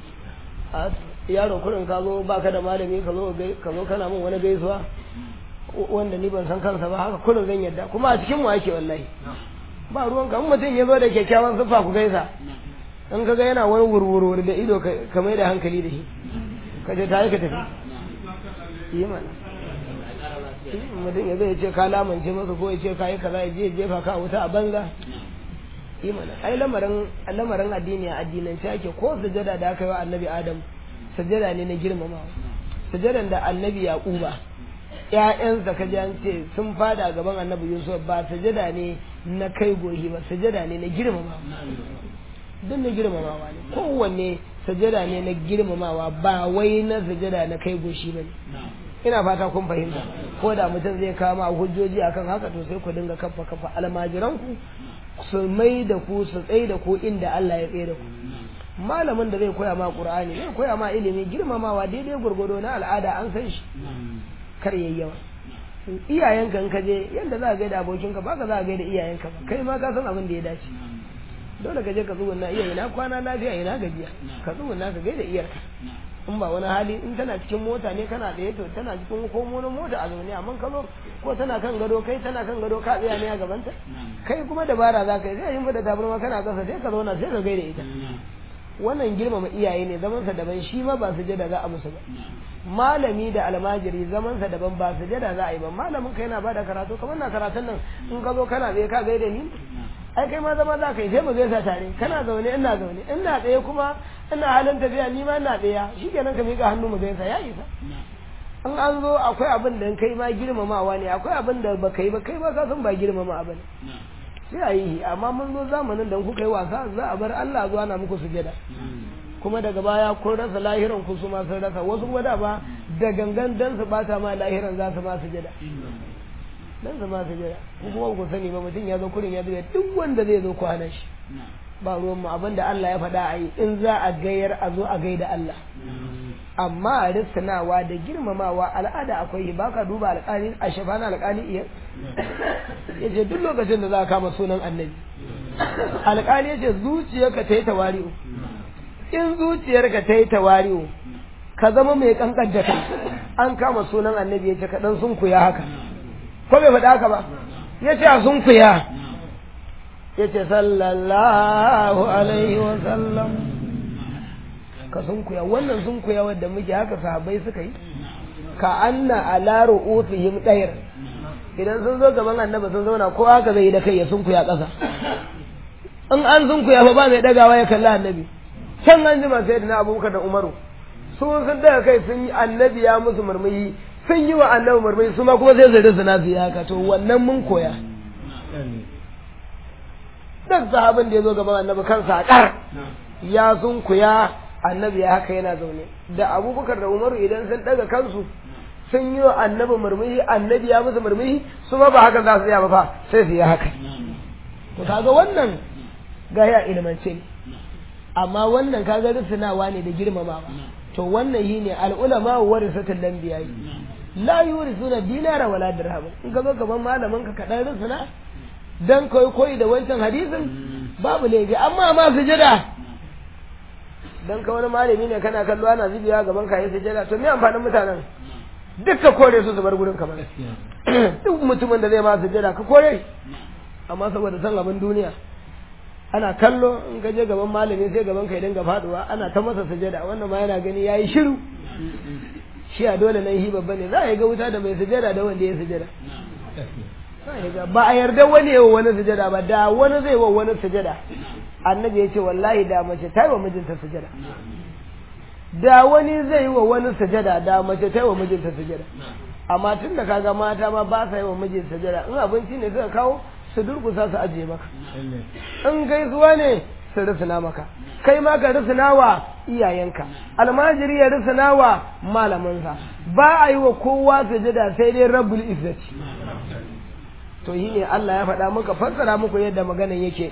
a yaro kurin ka zo baka da malami ka zo ka zo kana min wani gaisuwa wanda ni ban san kansa ba haka kurin zan yarda kuma a cikin mu ake wallahi ba ruwan ka mutum ya zo da kyakkyawan siffa ku gaisa in ka ga yana wani wurwurwur da ido ka mai da hankali da shi ka je tare ka tafi yi mana mutum ya zai ce ka lamance masa ko ya ce ka yi kaza ya je jefa ka wuta a banza yi mana ai lamarin lamarin addini a addinance ake ko sujada da aka yi wa annabi adam sujada ne na girmamawa sujadan da annabi yaquba ƴaƴansa ka ji an ce sun fada gaban annabi yusuf ba sujada ne na kai gohi ba sujada ne na girmamawa duk na girmamawa ne kowanne sujada ne na girmamawa ba wai na sujada na kai goshi ba ne ina fata kun fahimta ko da mutum zai kama hujjoji akan haka to sai ku dinga kafa kafa almajiranku su mai da ku su tsaye da ku inda Allah ya tsaye da ku malamin da zai koya ma qur'ani zai koya ma ilimi girmamawa daidai gurgudo na al'ada an san shi kar yayi yawa iyayenka in ka je yanda za ka gaida abokinka ba ka za ka gaida iyayenka ba kai ma ka san abin da ya dace dole ka je ka tsugunna iya ina kwana lafiya ina gajiya ka tsugunna ka gaida iyarka in ba wani hali in tana cikin mota ne kana tsaye to tana cikin komonin mota a zaune amma ka zo ko tana kan gado kai tana kan gado ka tsaya ne a gabanta kai kuma dabara za ka yi zai yin da tabarma kana kasa sai ka zauna sai ka gaida ita wannan girmama iyaye ne zamansa daban shi ma ba su jada za a musu ba malami da almajiri zamansa daban ba su jada za a yi ba malamin ka yana bada karatu kamar na karatun nan in ka zo kana tsaye ka gaida ni ai kai ma zama za ka yi sai mu gaisa tare kana zaune ina zaune ina tsaye kuma ina halin tafiya ni ma ina tsaya shikenan ka miƙa hannu mu gaisa ya isa in an zo akwai abin da kai ma girmamawa ne akwai abin da ba kai ba kai ma ka san ba girmama abin sai a yi amma mun zo zamanin da kuka yi wasa za a bar Allah zuwa na muku sujada kuma daga baya kun rasa lahiran ku su ma sun rasa wasu kuma da ba da gangan dan su bata ma lahiran za su ma sujada dan su ma sujada ku kuma ku sani ba mutum ya zo kurin ya zuba duk wanda zai zo kwana shi ba ruwan mu abinda Allah ya faɗa a yi in za a gayar a zo a gaida Allah amma a rissanawa da girmamawa al'ada akwai ba ka duba alƙali a shafana alƙali iya ya ce duk lokacin da za a kama sunan annabi alƙali ya ce zuciyarka ta yi tawari'u in zuciyarka ta yi tawari'u ka zama mai kankan da kai an kama sunan annabi ya ce kaɗan sun kuya haka ko bai faɗa haka ba ya ce a sun kuya ya ce sallallahu alaihi wa sallam ka sunkuya wannan sunkuya wadda muke haka sahabbai suka yi ka anna ala ru'usihim dayr idan sun zo gaban annabi sun zauna ko haka zai yi da kai ya sunkuya ƙasa in an sunkuya fa ba mai dagawa ya kalla annabi can an jima sai da abubakar da umaru su sun daga kai sun yi annabi ya musu murmuyi sun yi wa annabi murmuyi su ma kuma sai su rinsu nasu ya haka to wannan mun koya duk sahabin da ya zo gaban annabi kansa a ƙar ya sunkuya annabi ya haka yana zaune da abubakar da umaru idan sun daga kansu sun yi wa annabi murmushi annabi ya musu murmushi su ma ba haka za su yi ba fa sai su yi haka to kaga wannan gaya ilmance ne amma wannan kaga rusunawa ne da girmamawa to wannan yi ne al'ulama warisatul lambiya la yurisuna dinara wala dirham in ka zo gaban malamin ka kadan rusuna dan koyi koyi da wancan hadisin babu laifi amma ma sujada dan ka wani malami ne kana kallo ana zubiya gaban ka yi sujada to me amfanin mutanen duk ka kore su su bar gurin kamar duk mutumin da zai ma sujada ka kore amma saboda san abin duniya ana kallo in ka je gaban malami sai gaban ka ya dinga faduwa ana ta masa sujada wannan ma yana gani yayi shiru shi a dole nan hi babba ne za a yi ga wuta da mai sujada da wanda ya sujada ba a yarda wani yawa wani sujada ba da wani zai wa wani sujada annabi ya ce wallahi da mace ta yi wa mijinta sujada da wani zai yi wa wani sujada da mace ta yi wa mijinta sujada amma tun da kaga mata ma ba sa yi wa mijin sujada in abinci ne suka kawo su durkusa su ajiye maka in gaisuwa ne su rusuna maka kai ma ka rusuna wa iyayenka almajiri ya rusuna wa malaminsa ba a yi wa kowa sujada sai dai rabbul izzati to yi ne Allah ya faɗa muka fassara muku yadda maganan yake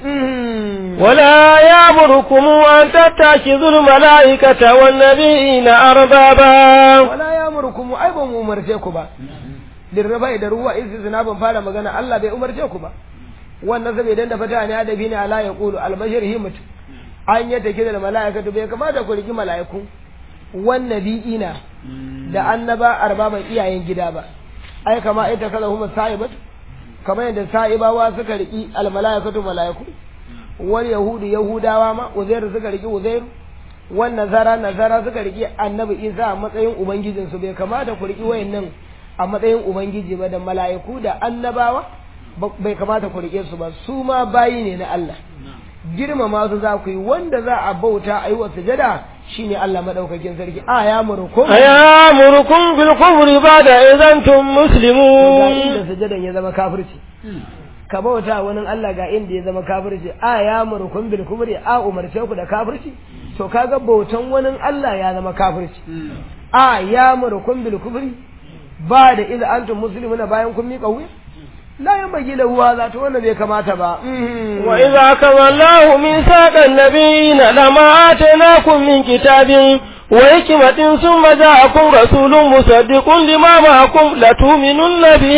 ولا يأمركم أن تتخذوا الملائكة والنبيين أربابا wala ya murkumu ai ba mu umarce ku ba dirrafa da ruwa istisna ban fara magana Allah bai umarce ku ba wannan saboda idan da fata ne adabi ne ala ya qulu albashir himmat an yata kida da mala'ikatu bai kamata ku riki mala'iku wan nabiyina da annaba arbaban iyayen gida ba ai kama ita kala huma sa'ibat kamar yadda sa'ibawa suka riki al mala'ikatu mala'iku wal yahudu yahudawa ma uzairu suka riki uzairu wan nazara nazara suka riki annabi isa a matsayin ubangijinsu bai kamata ku riki wayannan a matsayin ubangiji ba da mala'iku da annabawa bai kamata ku rike su ba su ma bayi ne na Allah girmama su za ku yi wanda za a bauta a yi wa sujada shine Allah madaukakin sarki a ya murkum أيامركم بالكفر بعد إذا أنتم ga مسلمون inda sujadan ya zama kafirci ka bauta wani Allah ga inda ya zama kafirci a ya murkum bil kubri a umarce ku da kafirci to kaga bautan wani Allah ya zama kafirci a ya murkum bil kubri ba da idza antum muslimuna bayan kun miƙa wuya la yanbaghi lahu hadha to wannan bai kamata ba Mhm. وإذا أخذ الله ميثاق النبيين لما آتيناكم من كتاب وحكمة ثم جاءكم رسول مصدق لما معكم لتؤمنن به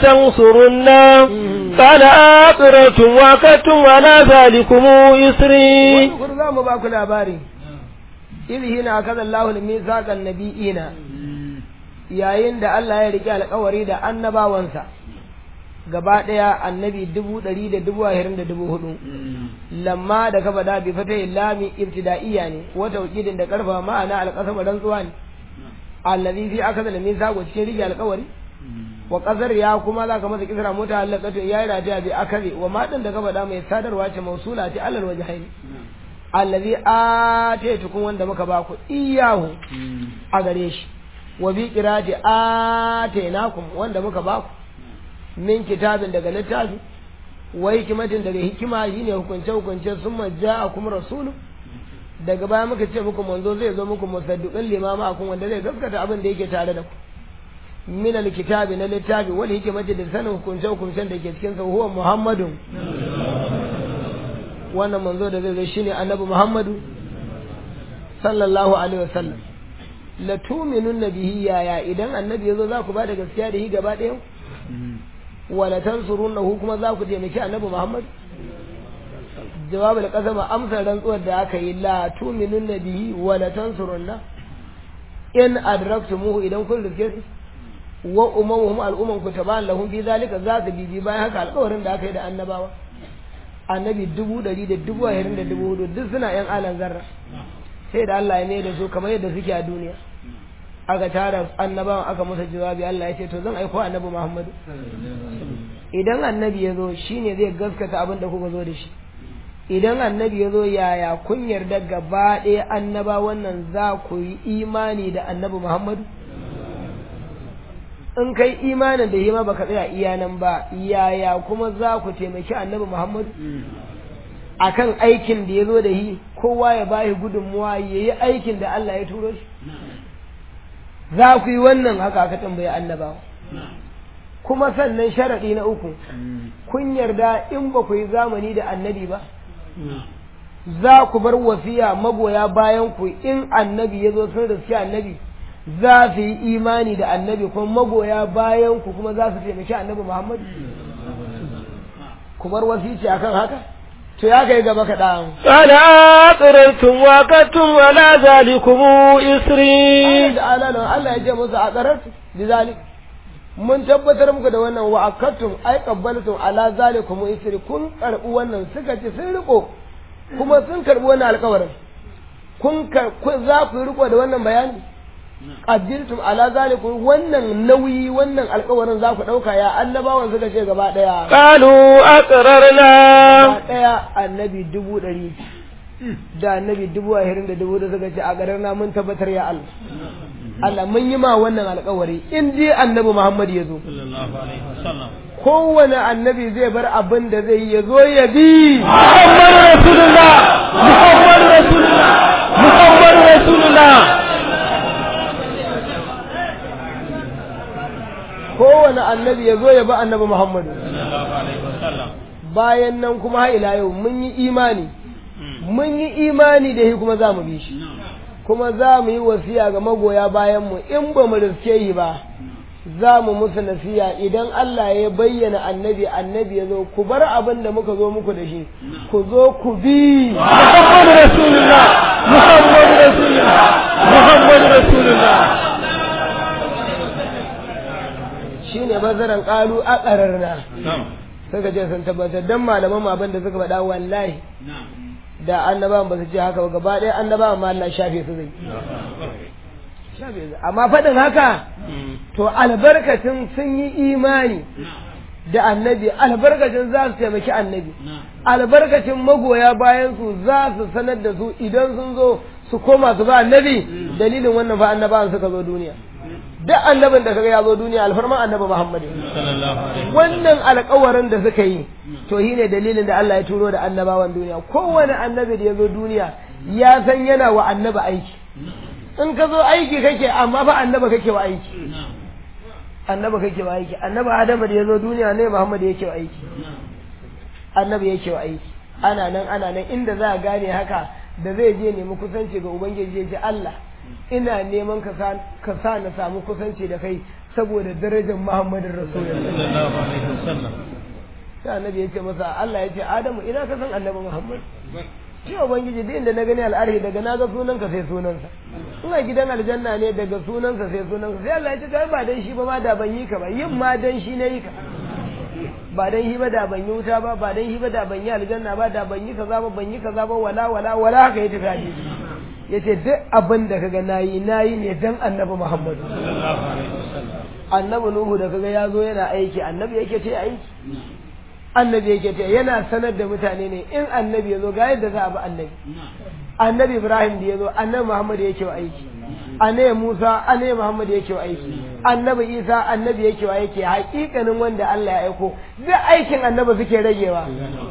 ولتنصرنه قال أقررتم وأكدتم على ذلكم إسري wani kur za mu ba ku labari idh hina akaza Allahu al-mithaqan nabiyina yayin da Allah ya rike alƙawari da annabawansa gaba ɗaya annabi dubu ɗari da dubu ahirin da dubu hudu lamma da ka faɗa bi fata lami ibtida'iyya ne wata wakilin da karfa ma'ana alƙasama rantsuwa ne allazi fi akaza al-mithaqu cikin rike alƙawari wa qazar ya kuma za ka masa kisra mota halakatu ya yi rataya bi akazi wa maɗin da ka faɗa mai sadarwa ce mausula ce alal wajhaini allazi ataytukum wanda muka ba ku iyahu a gare shi wa bi qirati ataynakum wanda muka ba ku min kitabin daga littafi wa hikimatin daga hikima shine hukunce hukunce summa ja'akum rasulun daga baya muka ce muku manzo zai zo muku musaddiqin limama akun wanda zai gaskata abin da yake tare da ku min alkitabi na littafi wal hikimati da sanin hukunce hukuncen da ke cikin sa huwa muhammadun wannan manzo da zai zo shine annabi Muhammadu sallallahu alaihi wasallam la tu'minun bihi yaya idan annabi yazo za ku ba da gaskiya da shi gaba ɗaya wala tansurunahu kuma za ku taimaki annabi Muhammad jawabul qasama amsar rantsuwar da aka yi la tu'minun bihi wala tansurunna in adraktumuhu idan kun rike shi wa umamuhum al'umman ku taban lahum bi zalika za su bibi bayan haka alƙawarin da aka yi da annabawa annabi dubu ɗari da dubu ashirin da dubu hudu duk suna yan alan zarra sai da Allah ya mai da su kamar yadda suke a duniya aka tara annabawan aka masa jawabi Allah ya ce to zan aiko annabi Muhammadu idan annabi ya zo shine zai gaskata abin da kuka zo da shi idan annabi ya zo yaya kun yarda gaba ɗaya annaba wannan za ku yi imani da annabi Muhammadu in kai imanin da hima baka tsaya iya nan ba yaya kuma za ku taimaki annabi Muhammadu akan aikin da ya zo da yi kowa ya bashi gudunmuwa ya yi aikin da Allah ya turo shi za ku yi wannan haka aka tambayi annabawa kuma sannan sharaɗi na uku kun yarda in ba ku yi zamani da annabi ba za ku bar wasiya magoya bayan ku in annabi ya zo sun riski annabi za su yi imani da annabi kuma magoya bayan ku kuma za su taimaki annabi Muhammad ku bar wasici akan haka to ya kai gaba kaɗan. قال أقررتم وأكدتم على ذلكم إسري da alalan Allah ya ce musu a ƙararsu bi zalik mun tabbatar muku da wannan wa akattum ai qabbaltum ala zalikum isri kun karbi wannan suka ce sun riko kuma sun karbi wannan alƙawarin kun kar- za ku yi riko da wannan bayani qaddiltum ala zalikum wannan nauyi wannan alƙawarin za ku ɗauka ya annabawan suka ce gaba ɗaya قالوا أقررنا gaba ɗaya annabi dubu ɗari da annabi dubu ashirin da dubu da suka ce a garin na mun tabbatar ya Allah Allah mun yi ma wannan alƙawari in dai annabi Muhammad ya zo kowane annabi zai bar abin da zai yi ya zo ya bi محمد رسول الله محمد رسول الله محمد رسول الله kowane annabi ya zo ya bi annabi Muhammadu bayan nan kuma har ila yau mun yi imani mun yi imani da shi kuma za mu bi shi kuma za mu yi wasiya ga magoya bayan mu in ba mu riske yi ba za mu musu nasiya idan Allah ya bayyana annabi annabi ya zo ku bar abin da muka zo muku da shi ku zo ku bi محمد رسول الله محمد رسول الله محمد رسول الله shine bazaran qalu a qararna suka ce sun tabbatar dan malaman mu abin da suka faɗa wallahi da annabawan ba su ce haka ba gaba ɗaya annabawan ma Allah shafe su zai shafe su amma faɗin haka to albarkacin sun yi imani da annabi albarkacin za su taimaki annabi albarkacin magoya bayan su za su sanar da su idan sun zo su koma su ba annabi dalilin wannan fa annabawan suka zo duniya duk annabin da kaga ya zo duniya alfarman annabi Muhammad wannan alƙawarin da suka yi to shine dalilin da Allah ya turo da annabawan duniya kowane annabi da ya zo duniya ya san yana wa annabi aiki in ka zo aiki kake amma fa annaba kake wa aiki annaba kake wa aiki annabi Adamu da ya zo duniya ne Muhammad yake wa aiki annabi yake wa aiki ana nan ana nan inda za a gane haka da zai je nemi kusanci ga ubangiji ya ce Allah ina neman ka sa na samu kusanci da kai saboda darajar Muhammadin Rasulullah. Sai annabi ya ce masa Allah ya ce Adamu ina ka san annabi Muhammad. Shi Ubangiji duk inda na gani al'arhi daga na ga sunanka sai sunansa. Ina gidan aljanna ne daga sunansa sai sunansa. Sai Allah ya ce kai ba dan shi ba ma da ban yi ka ba yin ma dan shi na yi ka. Ba dan shi ba da ban yi wuta ba ba dan shi ba da ban yi aljanna ba da ban yi kaza ba ban yi kaza ba wala wala wala haka ya tafi hadisi. ya ce duk abin da kaga nayi nayi ne dan annabi Muhammadu annabi Nuhu da kaga ya zo yana aiki annabi yake ce aiki annabi yake ce yana sanar da mutane ne in annabi ya zo ga yadda za a bi annabi annabi Ibrahim da ya zo annabi Muhammad yake wa aiki annabi Musa annabi Muhammad yake wa aiki annabi Isa annabi yake wa aiki hakikanin wanda Allah ya aiko duk aikin annabi suke ragewa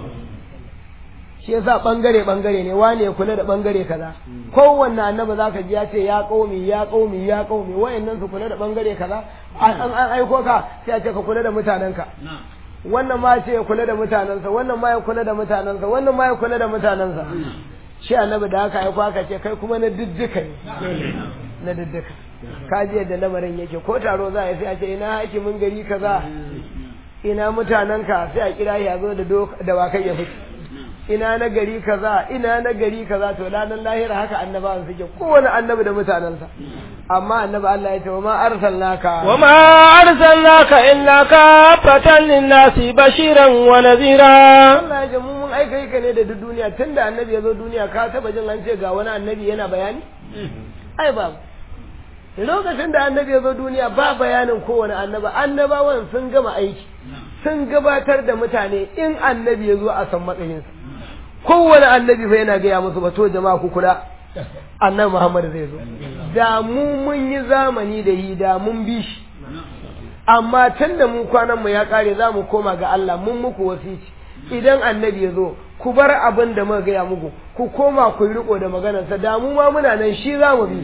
shi yasa bangare bangare ne wane ya kula da bangare kaza kowanne annabi zaka ji ya ce ya qaumi ya qaumi ya qaumi wayannan su kula da bangare kaza an an aiko ka sai a ce ka kula da mutanenka wannan ma ce ya kula da mutanensa wannan ma ya kula da mutanensa wannan ma ya kula da mutanensa shi annabi da haka aiko aka ce kai kuma na diddika ne na diddika ka ji yadda lamarin yake ko taro za a yi sai a ce ina hakimin gari kaza ina mutanenka sai a kira ya zo da dawakai ya fito ina na gari kaza ina na gari kaza to ranar lahira haka annabawan suke kowane annabi da mutanensa amma annabi Allah ya ce wa ma arsalnaka wa ma arsalnaka illa kafatan linnasi bashiran wa nadhira Allah ya ce mu mun aika ka ne da duk duniya tunda annabi ya zo duniya ka taba jin an ce ga wani annabi yana bayani ai babu lokacin da annabi ya zo duniya ba bayanin kowane annaba annabawan sun gama aiki sun gabatar da mutane in annabi ya zo a san matsayinsa kowane annabi fa yana gaya musu ba to jama'a ku kula annabi Muhammad zai zo da mu mun yi zamani da yi da mun bi shi amma tun da mu kwanan mu ya kare za mu koma ga Allah mun muku wasici idan annabi ya zo ku bar abin da muka gaya muku ku koma ku riko da maganarsa da mu ma muna nan shi za mu bi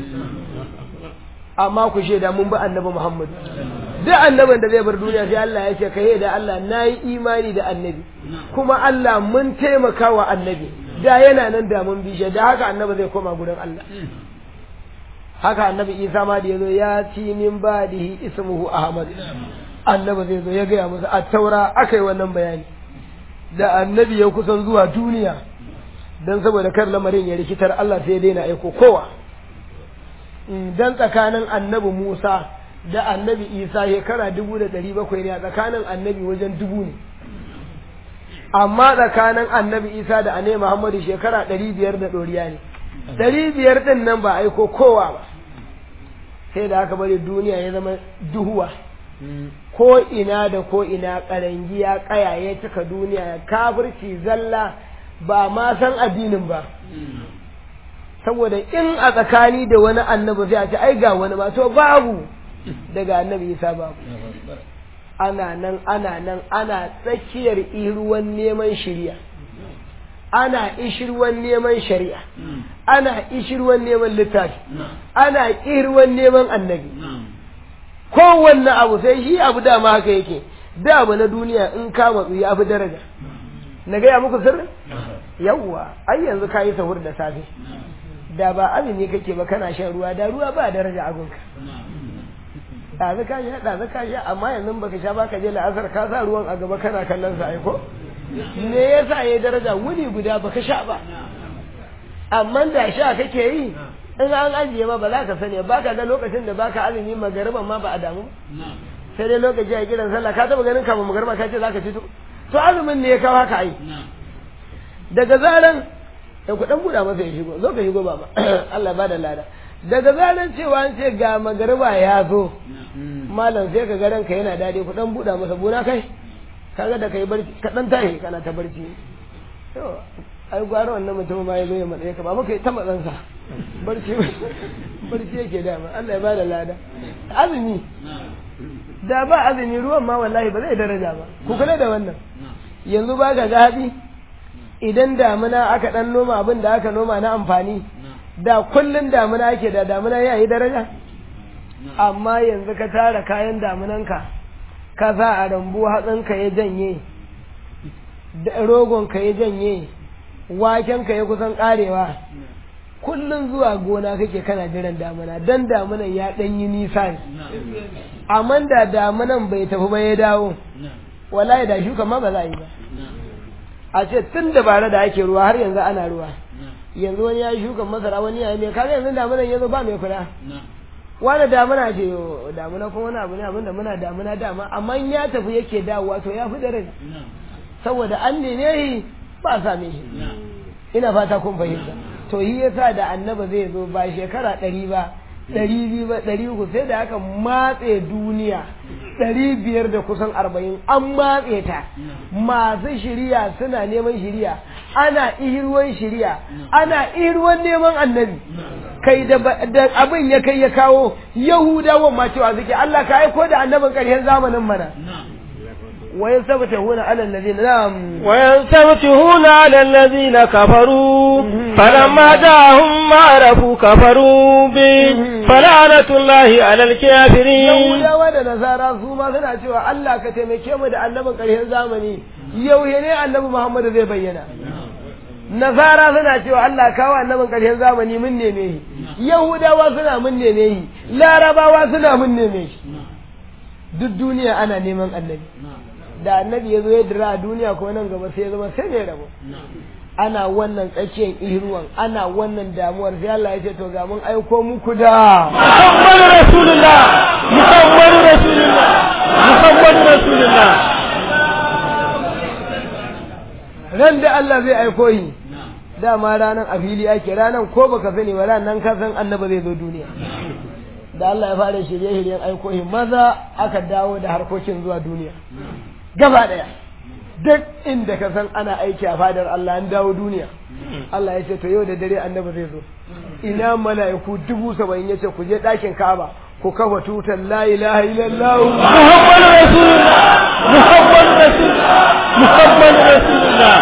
amma ku shaida mun bi annabi Muhammad duk annabin da zai bar duniya sai Allah ya ce kai da Allah nayi imani da annabi kuma Allah mun taimaka wa annabi da yana nan da mun bi shi da haka annabi zai koma gurin Allah haka annabi Isa ma da yazo ya ci min badihi ismuhu Ahmad annabi zai zo ya gaya musu a taura akai wannan bayani da annabi ya kusan zuwa duniya dan saboda kar lamarin ya rikitar Allah sai ya daina aiko kowa dan tsakanin annabi Musa da annabi Isa shekara dubu da ɗari bakwai ne a tsakanin annabi wajen dubu ne amma tsakanin annabi Isa da annabi Muhammadu shekara ɗari biyar da ɗoriya ne ɗari biyar ɗin nan ba aiko kowa ba sai da aka bari duniya ya zama duhuwa ko ina da ko ina ƙarangiya ƙaya ya cika duniya kafirci zalla ba ma san addinin ba saboda in a tsakani da wani annabi sai a ce ai ga wani ba to babu daga annabi isa babu ana nan ana nan ana tsakiyar iruwan neman shari'a ana ishirwan neman shari'a ana ishirwan neman littafi ana irwan neman annabi kowanne abu sai shi abu dama haka yake da abu na duniya in ka matsu ya fi daraja na gaya muku sirri yawwa ai yanzu ka yi sahur da safe da ba azumi kake ba kana shan ruwa da ruwa ba daraja agunka ɗazu ka sha ɗazu ka sha amma yanzu baka sha ba ka je la'asar ka sa ruwan a gaba kana kallon sa aiko me yasa ya daraja wuni guda baka sha ba amma da sha kake yi in an ajiye ma ba za ka sani ba ka ga lokacin da baka azumi magariban ma ba a damu sai dai lokaci a kiran sallah ka taba ganin kama magariba ka ce za ka fito to azumin ne ya kawo haka ai daga zaran da ku dan buɗa masa ya shigo zo ka shigo baba Allah ba da lada daga zaran cewa an ce ga magariba ya zo malam sai ka ga ranka yana dade ku dan buɗa masa buna kai kaga da kai barci ka dan tashi kana ta barci to ai gwara wannan mutum ma ya zo ya matsaye ka ba muka yi ta matsansa barci barci yake dama Allah ya ba da lada azumi da ba azumi ruwan ma wallahi ba zai daraja ba ku kula da wannan yanzu ba ga gaɗi idan damuna aka dan noma abin da aka noma na amfani da kullun damuna ake da damuna ya yi daraja amma yanzu ka tara kayan damunanka ka sa a rambu hatsinka ya janye rogonka ya janye wakenka ya kusan karewa kullum zuwa gona kake kana jiran damuna dan damunan ya dan yi nisa ne amma da damunan bai tafi ba ya dawo wallahi da shuka ma ba za a yi ba a ce tun da bare da ake ruwa har yanzu ana ruwa yanzu wani ya yi shukan masara wani ya yi mai kaga yanzu damunan ya zo ba mai kula wani damuna ce damuna kuma wani abu ne abin da muna damuna dama amma ya tafi yake dawowa to ya fi dare saboda an nene shi ba same shi ina fata kun fahimta to yi yasa da annaba zai zo ba shekara ɗari ba ɗari biyu ba ɗari uku sai da aka matse duniya ɗari biyar da kusan arba'in an matse ta masu shiriya suna neman shiriya ana ihirwan shiriya ana ihirwan neman annabi kai da abin ya kai ya kawo yahudawan ma cewa suke Allah ka aiko da annabin ƙarshen zamanin mana ويستفتحون على الذين نعم ويستفتحون على الذين كفروا فلما جاءهم ما عرفوا كفروا به فلعنة الله على الكافرين يهودا da nasara su ma suna cewa Allah ka taimake mu da annabin ƙarshen zamani yau ne annabi Muhammad zai bayyana nasara suna cewa Allah kawo annabin ƙarshen zamani mun neme shi yahudawa suna mun neme shi larabawa suna mun neme shi duk duniya ana neman annabi da annabi ya zo ya dira a duniya ko nan gaba sai ya zama sai mai rabo ana wannan tsakiyar ihruwan ana wannan damuwar sai Allah ya ce to ga mun aiko muku da Muhammadu Rasulullah Muhammadu Rasulullah Muhammadu Rasulullah ran da Allah zai aiko yi dama ranan a fili ake ranan ko baka sani ba ranan ka san annabi zai zo duniya da Allah ya fara shirye-shiryen aiko shi maza aka dawo da harkokin zuwa duniya gaba daya duk inda ka san ana aiki a fadar Allah an dawo duniya Allah ya ce to yau da dare annabi zai zo ina mala'iku dubu saba'in ya ce ku je ɗakin Ka'aba ku kafa tutar la ilaha illallah Muhammadu Rasulullah Muhammadu Rasulullah Muhammadu Rasulullah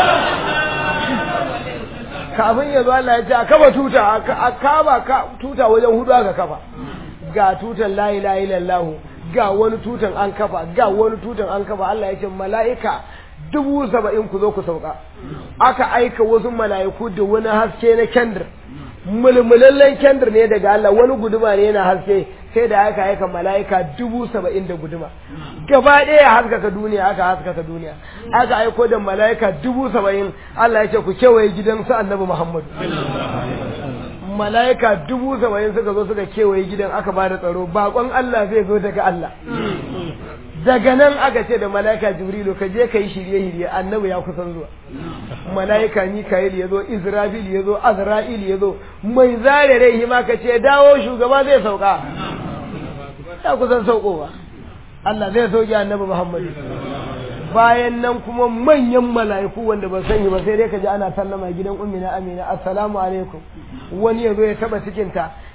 kafin ya zo Allah ya ce a kafa tuta a kaba tuta wajen hudu aka kafa ga tutan la ilaha illallah ga wani tutan an kafa ga wani tutan an kafa Allah ya ce mala'ika dubu saba'in ku zo ku sauka aka aika wasu mala'iku da wani haske na kendir mulmulallen kendir ne daga Allah wani guduma ne yana haske sai da aka aika mala'ika dubu saba'in da guduma gaba ɗaya haskaka duniya aka haskaka duniya aka aiko da mala'ika dubu saba'in Allah ya ce ku kewaye gidan su annabi Muhammadu mala'ika dubu saba'in suka zo suka kewaye gidan aka ba da tsaro bakon Allah zai zo daga Allah daga nan aka ce da mala'ika jibrilu ka je ka yi shirye-shirye annabi ya kusan zuwa mala'ika mika'il ya zo israfil ya zo azra'il ya zo mai zare rai ma ka ce dawo shugaba zai sauka ya kusan saukowa Allah zai sauke annabi muhammad bayan nan kuma manyan mala'iku wanda ba sani ba sai dai ka ji ana sallama gidan ummina amina assalamu alaikum wani ya zo ya taba cikinta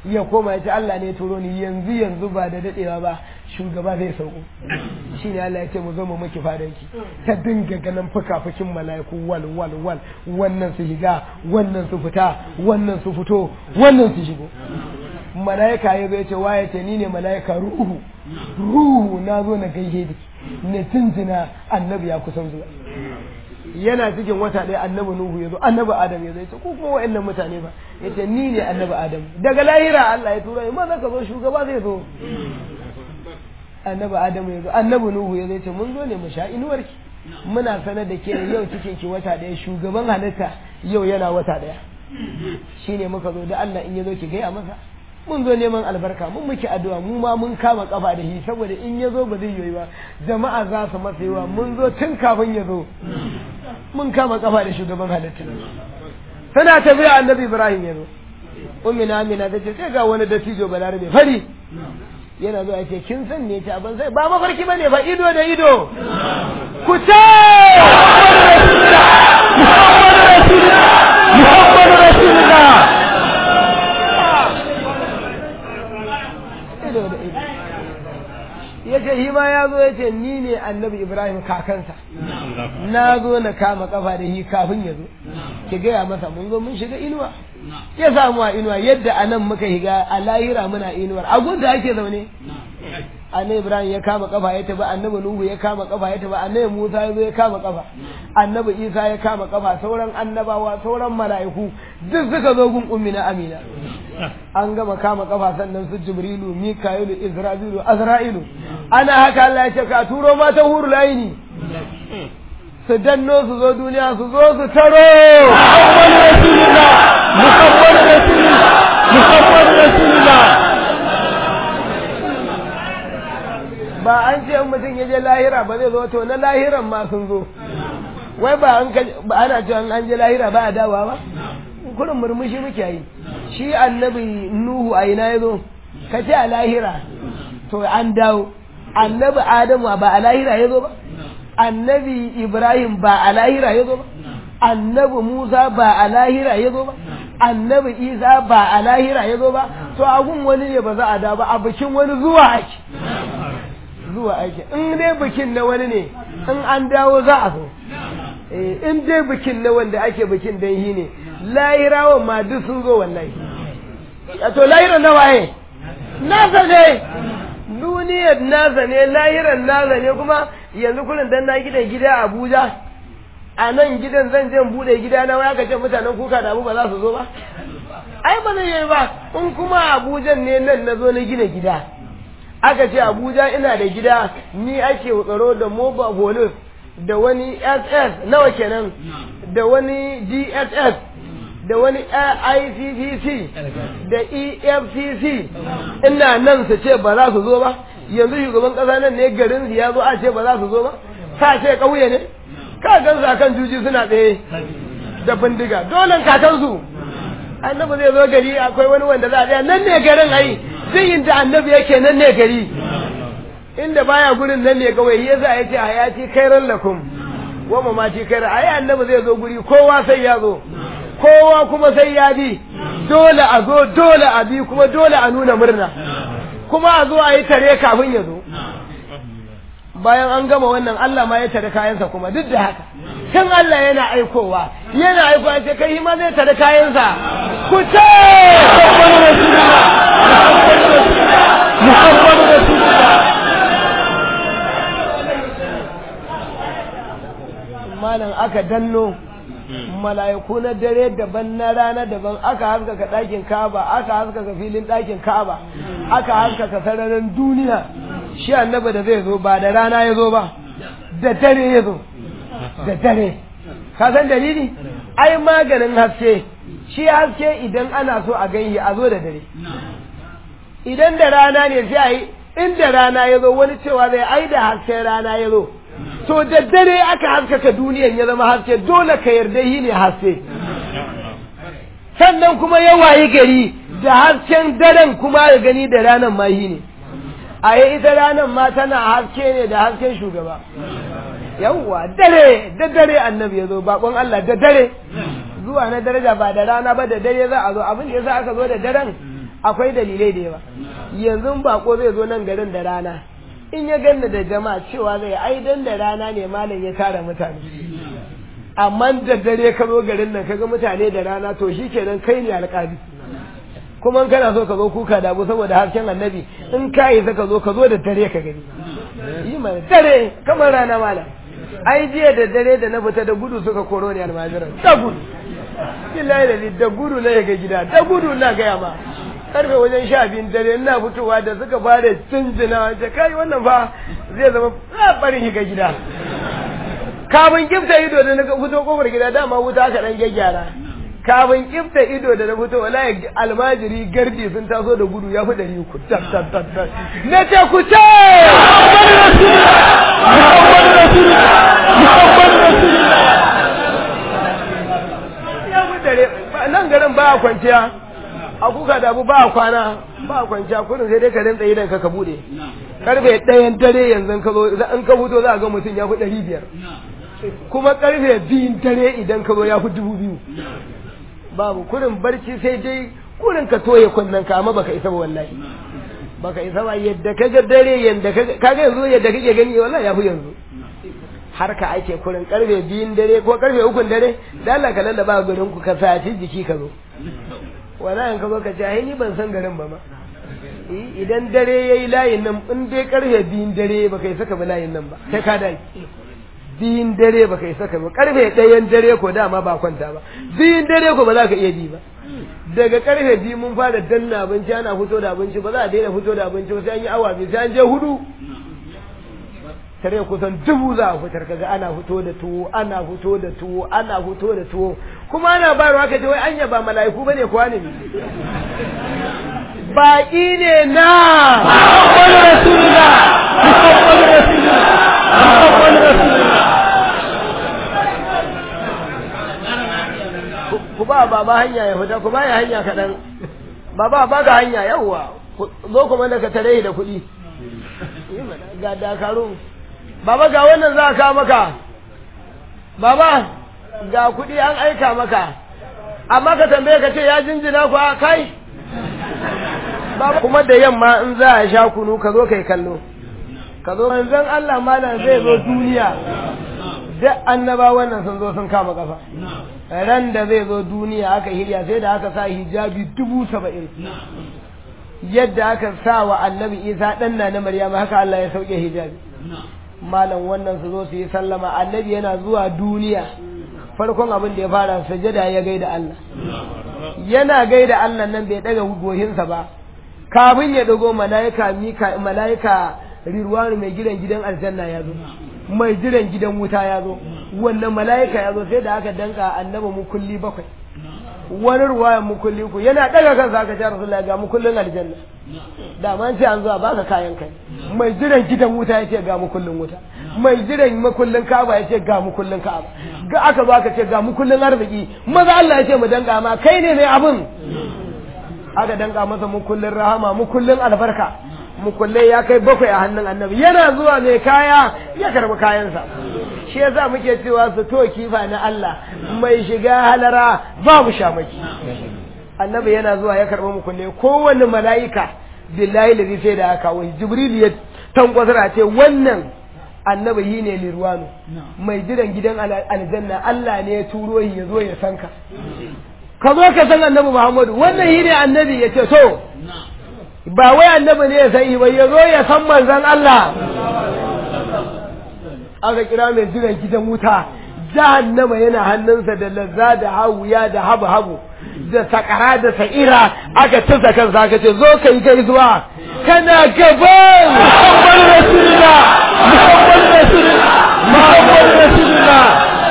ya koma ya ce Allah ne ya turo ni yanzu yanzu ba da dadewa ba shugaba zai sauko shi ne Allah ya ce mu zo mu miki fadanki ta dinga ganin fukafukin mala'iku wal wal wal wannan su shiga wannan su fita wannan su fito wannan su shigo mala'ika ya zo ya ce waye ce ni ne mala'ika ruhu ruhu na zo na gaishe da ne tuntuna annabi ya kusan zuwa yana cikin wata ɗaya annabi nuhu ya zo annabi adam ya zo ya ce ko kuma wa'annan mutane ba ya ce ni ne annabi adam daga lahira Allah ya tura ma za ka zo shugaba zai zo annabi adam ya zo annabi nuhu ya zo ya ce mun zo ne mu sha inuwarki muna sanar da ke yau cikin ki wata ɗaya shugaban halitta yau yana wata ɗaya shine muka zo da Allah in ya zo ki gaya masa mun zo neman albarka mun muke addu'a mu ma mun kama kafa da shi saboda in ya zo ba zai yi ba jama'a za su masa yawa mun zo tun kafin ya zo mun kama kafa da shugaban halitta tana tafiya annabi ibrahim ya zo ummi na amina ta ce sai ga wani dattijo balarabe fari yana zuwa ce kin san ne ta ban sai ba mafarki bane fa ido da ido ku ce Muhammadu Rasulullah Muhammadu Rasulullah ido da ido ya ce shi ma ya zo ya ce ni ne annabi ibrahim kakansa na zo na kama kafa da shi kafin ya zo ki gaya masa mun zo mun shiga inuwa ya samu a inuwa yadda a nan muka shiga a lahira muna inuwar a gunta ake zaune annabi ibrahim ya kama kafa ya tafi annabi nuhu ya kama kafa ya tafi annabi musa ya zo ya kama kafa annabi isa ya kama kafa sauran annabawa sauran mala'iku duk suka zo gun ummi na amina an gama kama kafa sannan su jibrilu mika'ilu isra'ilu azra'ilu ana haka Allah ya ce ka turo mata huru laini su danno su zo duniya su zo su taro Muhammadu Rasulullah Muhammadu Rasulullah Muhammadu Rasulullah ba an ce in mutum ya je lahira ba zai zo to na lahiran ma sun zo wai ba an ba ana cewa an je lahira ba a dawa ba kurin murmushi muke yi shi annabi nuhu a ina ya zo ka ce a lahira to an dawo annabi adamu ba a lahira ya zo ba annabi ibrahim ba a lahira ya zo ba annabi musa ba a lahira ya zo ba annabi isa ba a lahira ya zo ba to agun wani ne ba za a da ba a bikin wani zuwa ake zuwa ake in dai bikin na wani ne in an dawo za a zo in dai bikin na wanda ake bikin dan shi ne lahirawan ma duk sun zo wallahi to lahiran na waye nasa ne duniyar nasa ne lahiran nasa ne kuma yanzu kullum dan na gidan gida Abuja a nan gidan zan je bude gida na waya kace mutanen kuka da abu ba za su zo ba ai ba zai yi ba in kuma Abuja ne nan na zo na gina gida aka ce Abuja ina da gida ni ake tsaro da mobile police da wani SS nawa kenan da wani DSS da wani ICCC da EFCC ina nan su ce ba za su zo ba yanzu shugaban ƙasa nan ne garin ya zo a ce ba za su zo ba ka ce ƙauye ne ka gan su akan juji suna tsaye da bindiga dole kakansu annabi zai zo gari akwai wani wanda za a tsaya nan ne garin ai zai yin da annabi yake nan ne gari inda baya gurin nan ne kawai ya za ya ce hayati kairan lakum wa mamati kairan ai annabi zai zo guri kowa sai ya zo kowa kuma sai ya bi dole a zo dole a bi kuma dole a nuna murna kuma a zo a yi tare kafin ya zo bayan an gama wannan Allah ma ya tare kayansa kuma duk da haka kan Allah yana aikowa yana aikowa ce kai ma zai tare kayansa ku ce Muhammadu Rasulullah Muhammadu Rasulullah malam aka danno mala'iku na dare daban na rana daban aka haskaka ɗakin kaba aka haskaka filin ɗakin kaba aka haskaka sararin duniya shi annaba da zai zo ba da rana ya zo ba da dare ya zo da dare ka san dalili ai maganin haske shi haske idan ana so a ganyi a zo da dare idan da rana ne sai a yi inda rana ya zo wani cewa zai ai da hasken rana ya zo to da dare aka haskaka duniyan ya zama haske dole ka yarda yi ne haske sannan kuma ya wayi gari da hasken daren kuma ya gani da ranar ma yi ne a yi ita ranar ma tana haske ne da hasken shugaba yawwa dare da dare annabi ya zo bakon Allah da dare zuwa na daraja ba da rana ba da dare za a zo abin da yasa aka zo da daren akwai dalilai da yawa yanzu bako zai zo nan garin da rana in ya ganna da jama'a cewa zai ai dan da rana ne malam ya tara mutane amma da dare ka zo garin nan kaga mutane da rana to shikenan kai ne alƙali kuma in kana so ka zo kuka da abu saboda hasken annabi in ka yi ka zo ka zo da dare ka gani yi mana dare kamar rana malam ai jiya da dare da na fita da gudu suka koro ni almajiran da gudu billahi da da gudu na ga gida da gudu na gaya ma karfe wajen sha biyun dare ina fitowa da suka fara tunjina wace kai wannan fa zai zama barin shiga gida kafin kifta ido da na fito kofar gida dama wuta aka dan gyaggyara kafin kifta ido da na fito wallahi almajiri gardi sun taso da gudu ya fi ɗari uku tat tat tat tat na ce ku ce Muhammad Rasulullah Muhammad Rasulullah ya fi ɗari nan garin ba a kwanciya a kuka da abu ba a kwana ba a kwanciya kurin sai dai ka rinta idan ka ka bude karfe ɗayan dare yanzu ka zo in ka fito za a ga mutum ya fi ɗari biyar kuma karfe biyun dare idan ka zo ya fi dubu biyu babu kurin barci sai dai kurin ka toye kunnen ka amma baka isa ba wallahi baka isa ba yadda ka ga dare yadda ka ga yanzu yadda kake gani wallahi ya fi yanzu har ka ake kurin karfe biyun dare ko karfe ukun dare da Allah ka lallaba garin ku ka saci jiki ka zo wallahi ka zo ka ce ai ni ban san garin ba ma idan dare yayi layin nan in dai karfe biyun dare baka isa ka bi layin nan ba sai ka dai biyun dare ba ka isa ka ba karfe ɗayan dare ko dama ba kwanta ba biyun dare ko ba za ka iya bi ba daga karfe biyu mun fara danna abinci ana fito da abinci ba za a daina fito da abinci ba sai an yi awa biyu sai an je hudu tare kusan dubu za a fitar kaga ana fito da tuwo ana fito da tuwo ana fito da tuwo kuma ana bayarwa ka ce wai anya ba mala'iku bane kuwa ne baki ne na Muhammad Rasulullah Muhammad Rasulullah Muhammad Rasulullah ku ba baba hanya ya fita ku ba ya hanya kaɗan baba ba ga hanya yawwa zo kuma da ka tare da kuɗi ga dakaru baba ga wannan za ka maka baba ga kuɗi an aika maka amma ka tambaye ka ce ya jinjina ku a kai baba kuma da yamma in za a sha kunu ka zo kai kallo ka zo manzon Allah malam zai zo duniya duk annabawan nan sun zo sun kama kafa ran da zai zo duniya aka hirya sai da aka sa hijabi dubu saba'in yadda aka sa wa annabi isa ɗan na na maryama haka Allah ya sauke hijabi malam wannan su zo su yi sallama annabi yana zuwa duniya farkon abin da ya fara sajada ya gaida Allah yana gaida Allah nan bai daga gohinsa ba kafin ya dago malaika mika malaika rirwanu mai gidan gidan aljanna ya zo mai jiran gidan wuta ya zo wannan mala'ika ya zo sai da aka danka annaba mukulli bakwai wani ruwayan mukulli ku yana daga kansa aka ce rasulullahi ga mukullin aljanna da man ce an zuwa baka kayan kai mai jiran gidan wuta ya ce ga mukullin wuta mai jiran makullin ka'aba ya ce ga mukullin ka'aba ga aka zo aka ce ga mukullin arziki maza Allah ya ce mu danka ma kai ne mai abin aka danka masa mukullin rahama mukullin albarka mukulle ya kai bakwai a hannun annabi yana zuwa mai kaya ya karbi kayansa shi yasa muke cewa su to kifa na Allah mai shiga halara babu shamaki annabi yana zuwa ya karbi mukulle kowanne mala'ika billahi lazi sai da aka wai jibril ya tankwasara ce wannan annabi yi ne lirwanu mai jiran gidan aljanna Allah ne ya turo ya zo ya san ka ka zo ka san annabi Muhammadu wannan yi ne annabi ya ce to ba wai annabi ne ya san ba ya zo ya san manzon Allah aka kira mai jiran gidan wuta jahannama yana hannunsa da lazza da hawuya da habu habu da sakara da sa'ira aka tusa kansa aka ce zo kai kai zuwa kana gaban Muhammad Rasulullah Muhammad Rasulullah Muhammad Rasulullah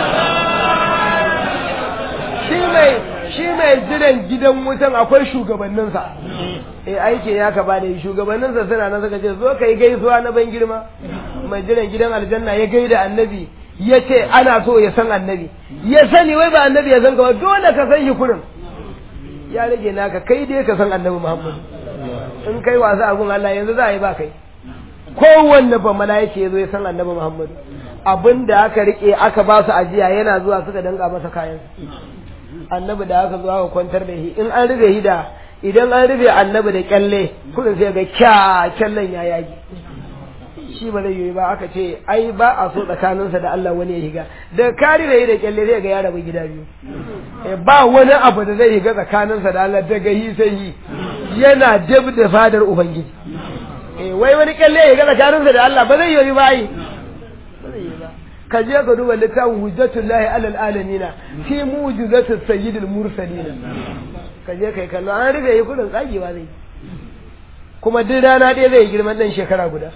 shi mai shi mai jiran gidan wutan akwai shugabanninsa eh aiki ya ka bada shugabanninsa suna nan suka ce zo kai gaisuwa na ban girma mai jiran gidan aljanna ya gaida annabi ya ce ana so ya san annabi ya sani wai ba annabi ya san ka ba dole ka san shi kurin ya rage naka kai dai ka san annabi muhammad in kai wasa abun Allah yanzu za a yi ba kai kowanne ba mala'ika ya zo ya san annabi muhammad abin da aka rike aka ba su ajiya yana zuwa suka danga masa kayan annabi da aka zo aka kwantar da shi in an rige shi da idan an rufe annabi da kyalle kullum sai ga kya kyallen ya yage shi ba zai yi ba aka ce ai ba a so tsakaninsa da Allah wani ya higa da kari da yi da kyalle zai ga ya rabu gida biyu ba wani abu da zai higa tsakaninsa da Allah daga yi sai yi yana dab da fadar ubangiji wai wani kyalle ya higa tsakaninsa da Allah ba zai yi ba ai ka je ka duba littafin hujjatullahi alal alamina fi mujizatus sayyidil mursalin ka je kai kallo an rufe yi kudin tsagewa zai kuma duk rana ɗaya zai girman ɗan shekara guda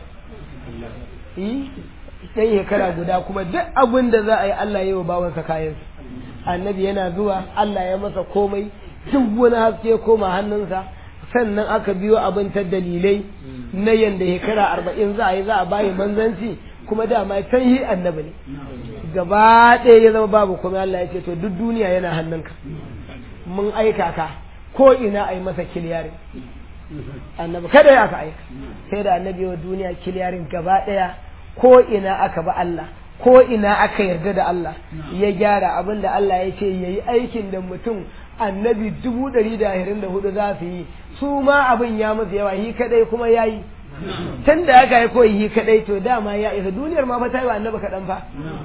yi ɗan shekara guda kuma duk abin da za a yi Allah yi wa bawansa kayan annabi yana zuwa Allah ya masa komai duk wani haske koma hannunsa sannan aka biyo abin ta dalilai na yanda shekara arba'in za a yi za a bayi manzanci kuma dama can yi annabi ne gaba ɗaya ya zama babu kuma Allah ya ce to duk duniya yana hannunka mun aika ka ko ina a yi masa kiliyarin annabi kada ya aka aika sai da annabi wa duniya kiliyarin gaba ɗaya ko ina aka ba Allah ko ina aka yarda da Allah ya gyara abin da Allah ya ce ya yi aikin da mutum annabi dubu ɗari da ashirin da hudu za su yi su ma abin ya musu yawa yi kadai kuma ya yi tun da aka yi koyi yi kadai to dama ya isa duniyar ma fa ta yi wa annabi kaɗan fa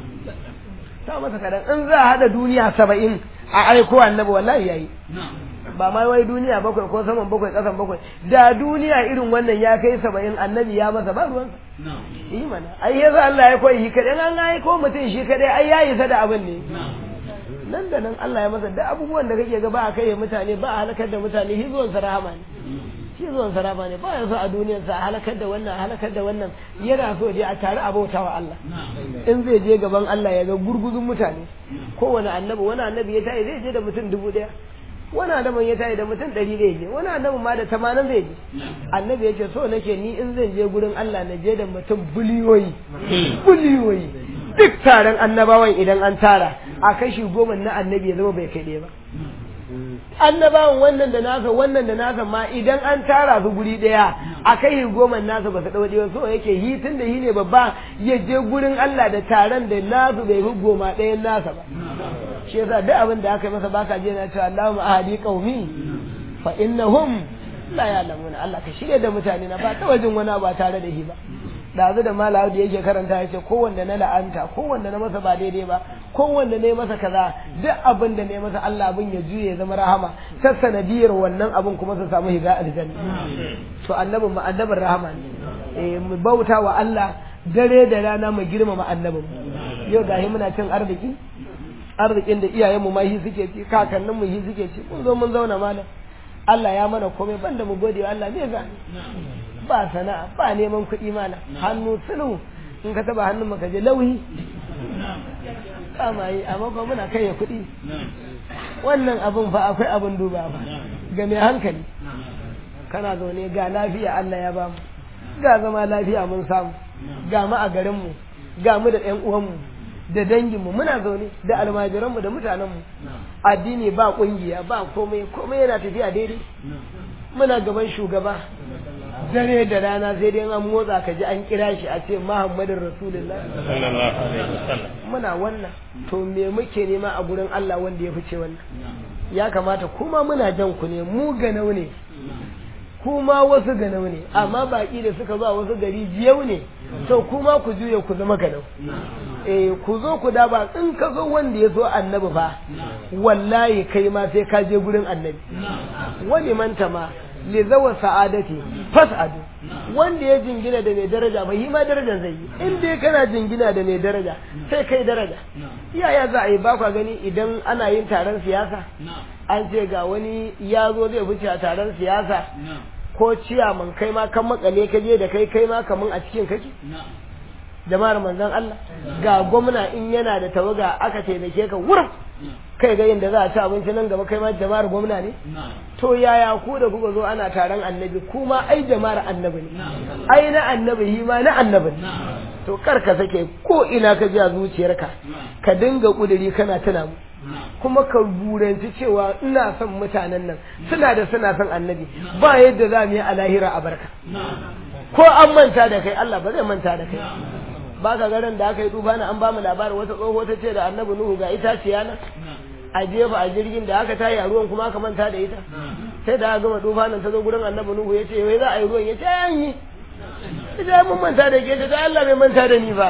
ta masa kaɗan in za a haɗa duniya saba'in a aiko annabi wallahi ya yi ba ma wai duniya bakwai ko saman bakwai ƙasan bakwai da duniya irin wannan ya kai saba'in annabi ya masa ba ruwansa yi mana ai yasa Allah ya koyi shi kaɗai an aiko mutum shi kaɗai ai ya isa da abin ne nan da nan Allah ya masa da abubuwan da kake ga ba a kai mutane ba a halakar da mutane shi zuwan rahama ne shi zuwan rahama ne ba ya so a duniyar sa halakar da wannan halakar da wannan yana so je a tare a bautawa Allah in zai je gaban Allah ya ga gurguzun mutane kowane annabi wani annabi ya tayi zai je da mutum dubu daya wani annabin ya tayi da mutum ɗari zai je wani annabin ma da tamanin zai je annabi ya ce so nake ni in zan je gurin Allah na je da mutum biliyoyi biliyoyi duk taron annabawan idan an tara a kashi goma na annabi ya zama bai kai ɗaya ba annabawan wannan da nasa wannan da nasa ma idan an tara su guri ɗaya a kai goma nasa ba su ɗau ɗaya so yake hi tun da hi ne babba ya je gurin Allah da taron da nasu bai fi goma ɗayan nasa ba shi yasa duk abin da aka yi masa baka je na cewa Allahumma ahadi qaumi fa innahum la ya'lamuna Allah ka shirya da mutane na ba ta wajen wani ba tare da shi ba dazu da malawu da yake karanta ya ce kowanne na la'anta kowanne na masa ba daidai ba kowanne ne masa kaza duk abin da ne masa Allah abin ya juye ya zama rahama ta sanadiyar wannan abin kuma su samu higa aljanna to annabin mu annabin rahama ne eh mu bauta wa Allah dare da rana mu girmama annabin yau gahi muna cin arziki arzikin da iyayenmu ma shi suke ci kakanninmu shi suke ci mun zo mun zauna malam Allah ya mana komai banda mu gode wa Allah me za ba sana'a ba neman kuɗi mana hannu sulhu in ka taba hannun maka je lauhi kama yi amma ba muna kai kuɗi wannan abin fa akwai abin duba ba ga mai hankali kana zaune ga lafiya Allah ya bamu ga zama lafiya mun samu ga mu a garinmu ga mu da ƴan uwanmu da danginmu muna zaune da almajiranmu da mutanenmu addini ba ƙungiya ba komai komai yana tafiya daidai muna gaban shugaba dare da rana sai dai an motsa ka ji an kira shi a ce Muhammadin Rasulullah muna wannan to me muke nema a gurin Allah wanda ya fice wannan ya kamata kuma muna jan ku ne mu ganau ne kuma wasu ganau ne amma baki da suka zuwa wasu gari jiyau ne to kuma ku juya ku zama ganau eh ku zo ku da ba in ka zo wanda ya zo annabi fa wallahi kai ma sai ka je gurin annabi wani manta ma li zawa sa'adati fas'adu wanda ya jingina da mai daraja ba yi ma darajar zai yi in dai kana jingina da mai daraja sai kai daraja yaya za a yi bakwa gani idan ana yin taron siyasa an ce ga wani ya zo zai fice a taron siyasa ko ciyaman kai ma kan makale ka je da kai kai ma kaman a cikin kake jama'ar manzon Allah ga gwamna in yana da tawaga aka taimake ka wurin kai ga yadda za a ci abinci nan gaba kai ma jama'ar gwamna ne to yaya ku da kuka zo ana taron annabi kuma ai jama'ar annabi ne ai na annabi hi ma na annabi ne to kar ka sake ko ina ka ji a zuciyarka ka dinga kuduri kana tuna mu kuma ka buranci cewa ina son mutanen nan suna da suna son annabi ba yadda za mu yi a lahira a barka ko an manta da kai Allah ba zai manta da kai ba ka garin da aka yi duba na an ba mu labarin wata tsoho ta ce da annabi nuhu ga itaciya na a jefa a jirgin da aka tayi a ruwan kuma aka manta da ita sai da aka gama dufa nan ta zo gurin annabi nuhu ya ce wai za a yi ruwan ya ce an yi ita mun manta da ke ta Allah bai manta da ni ba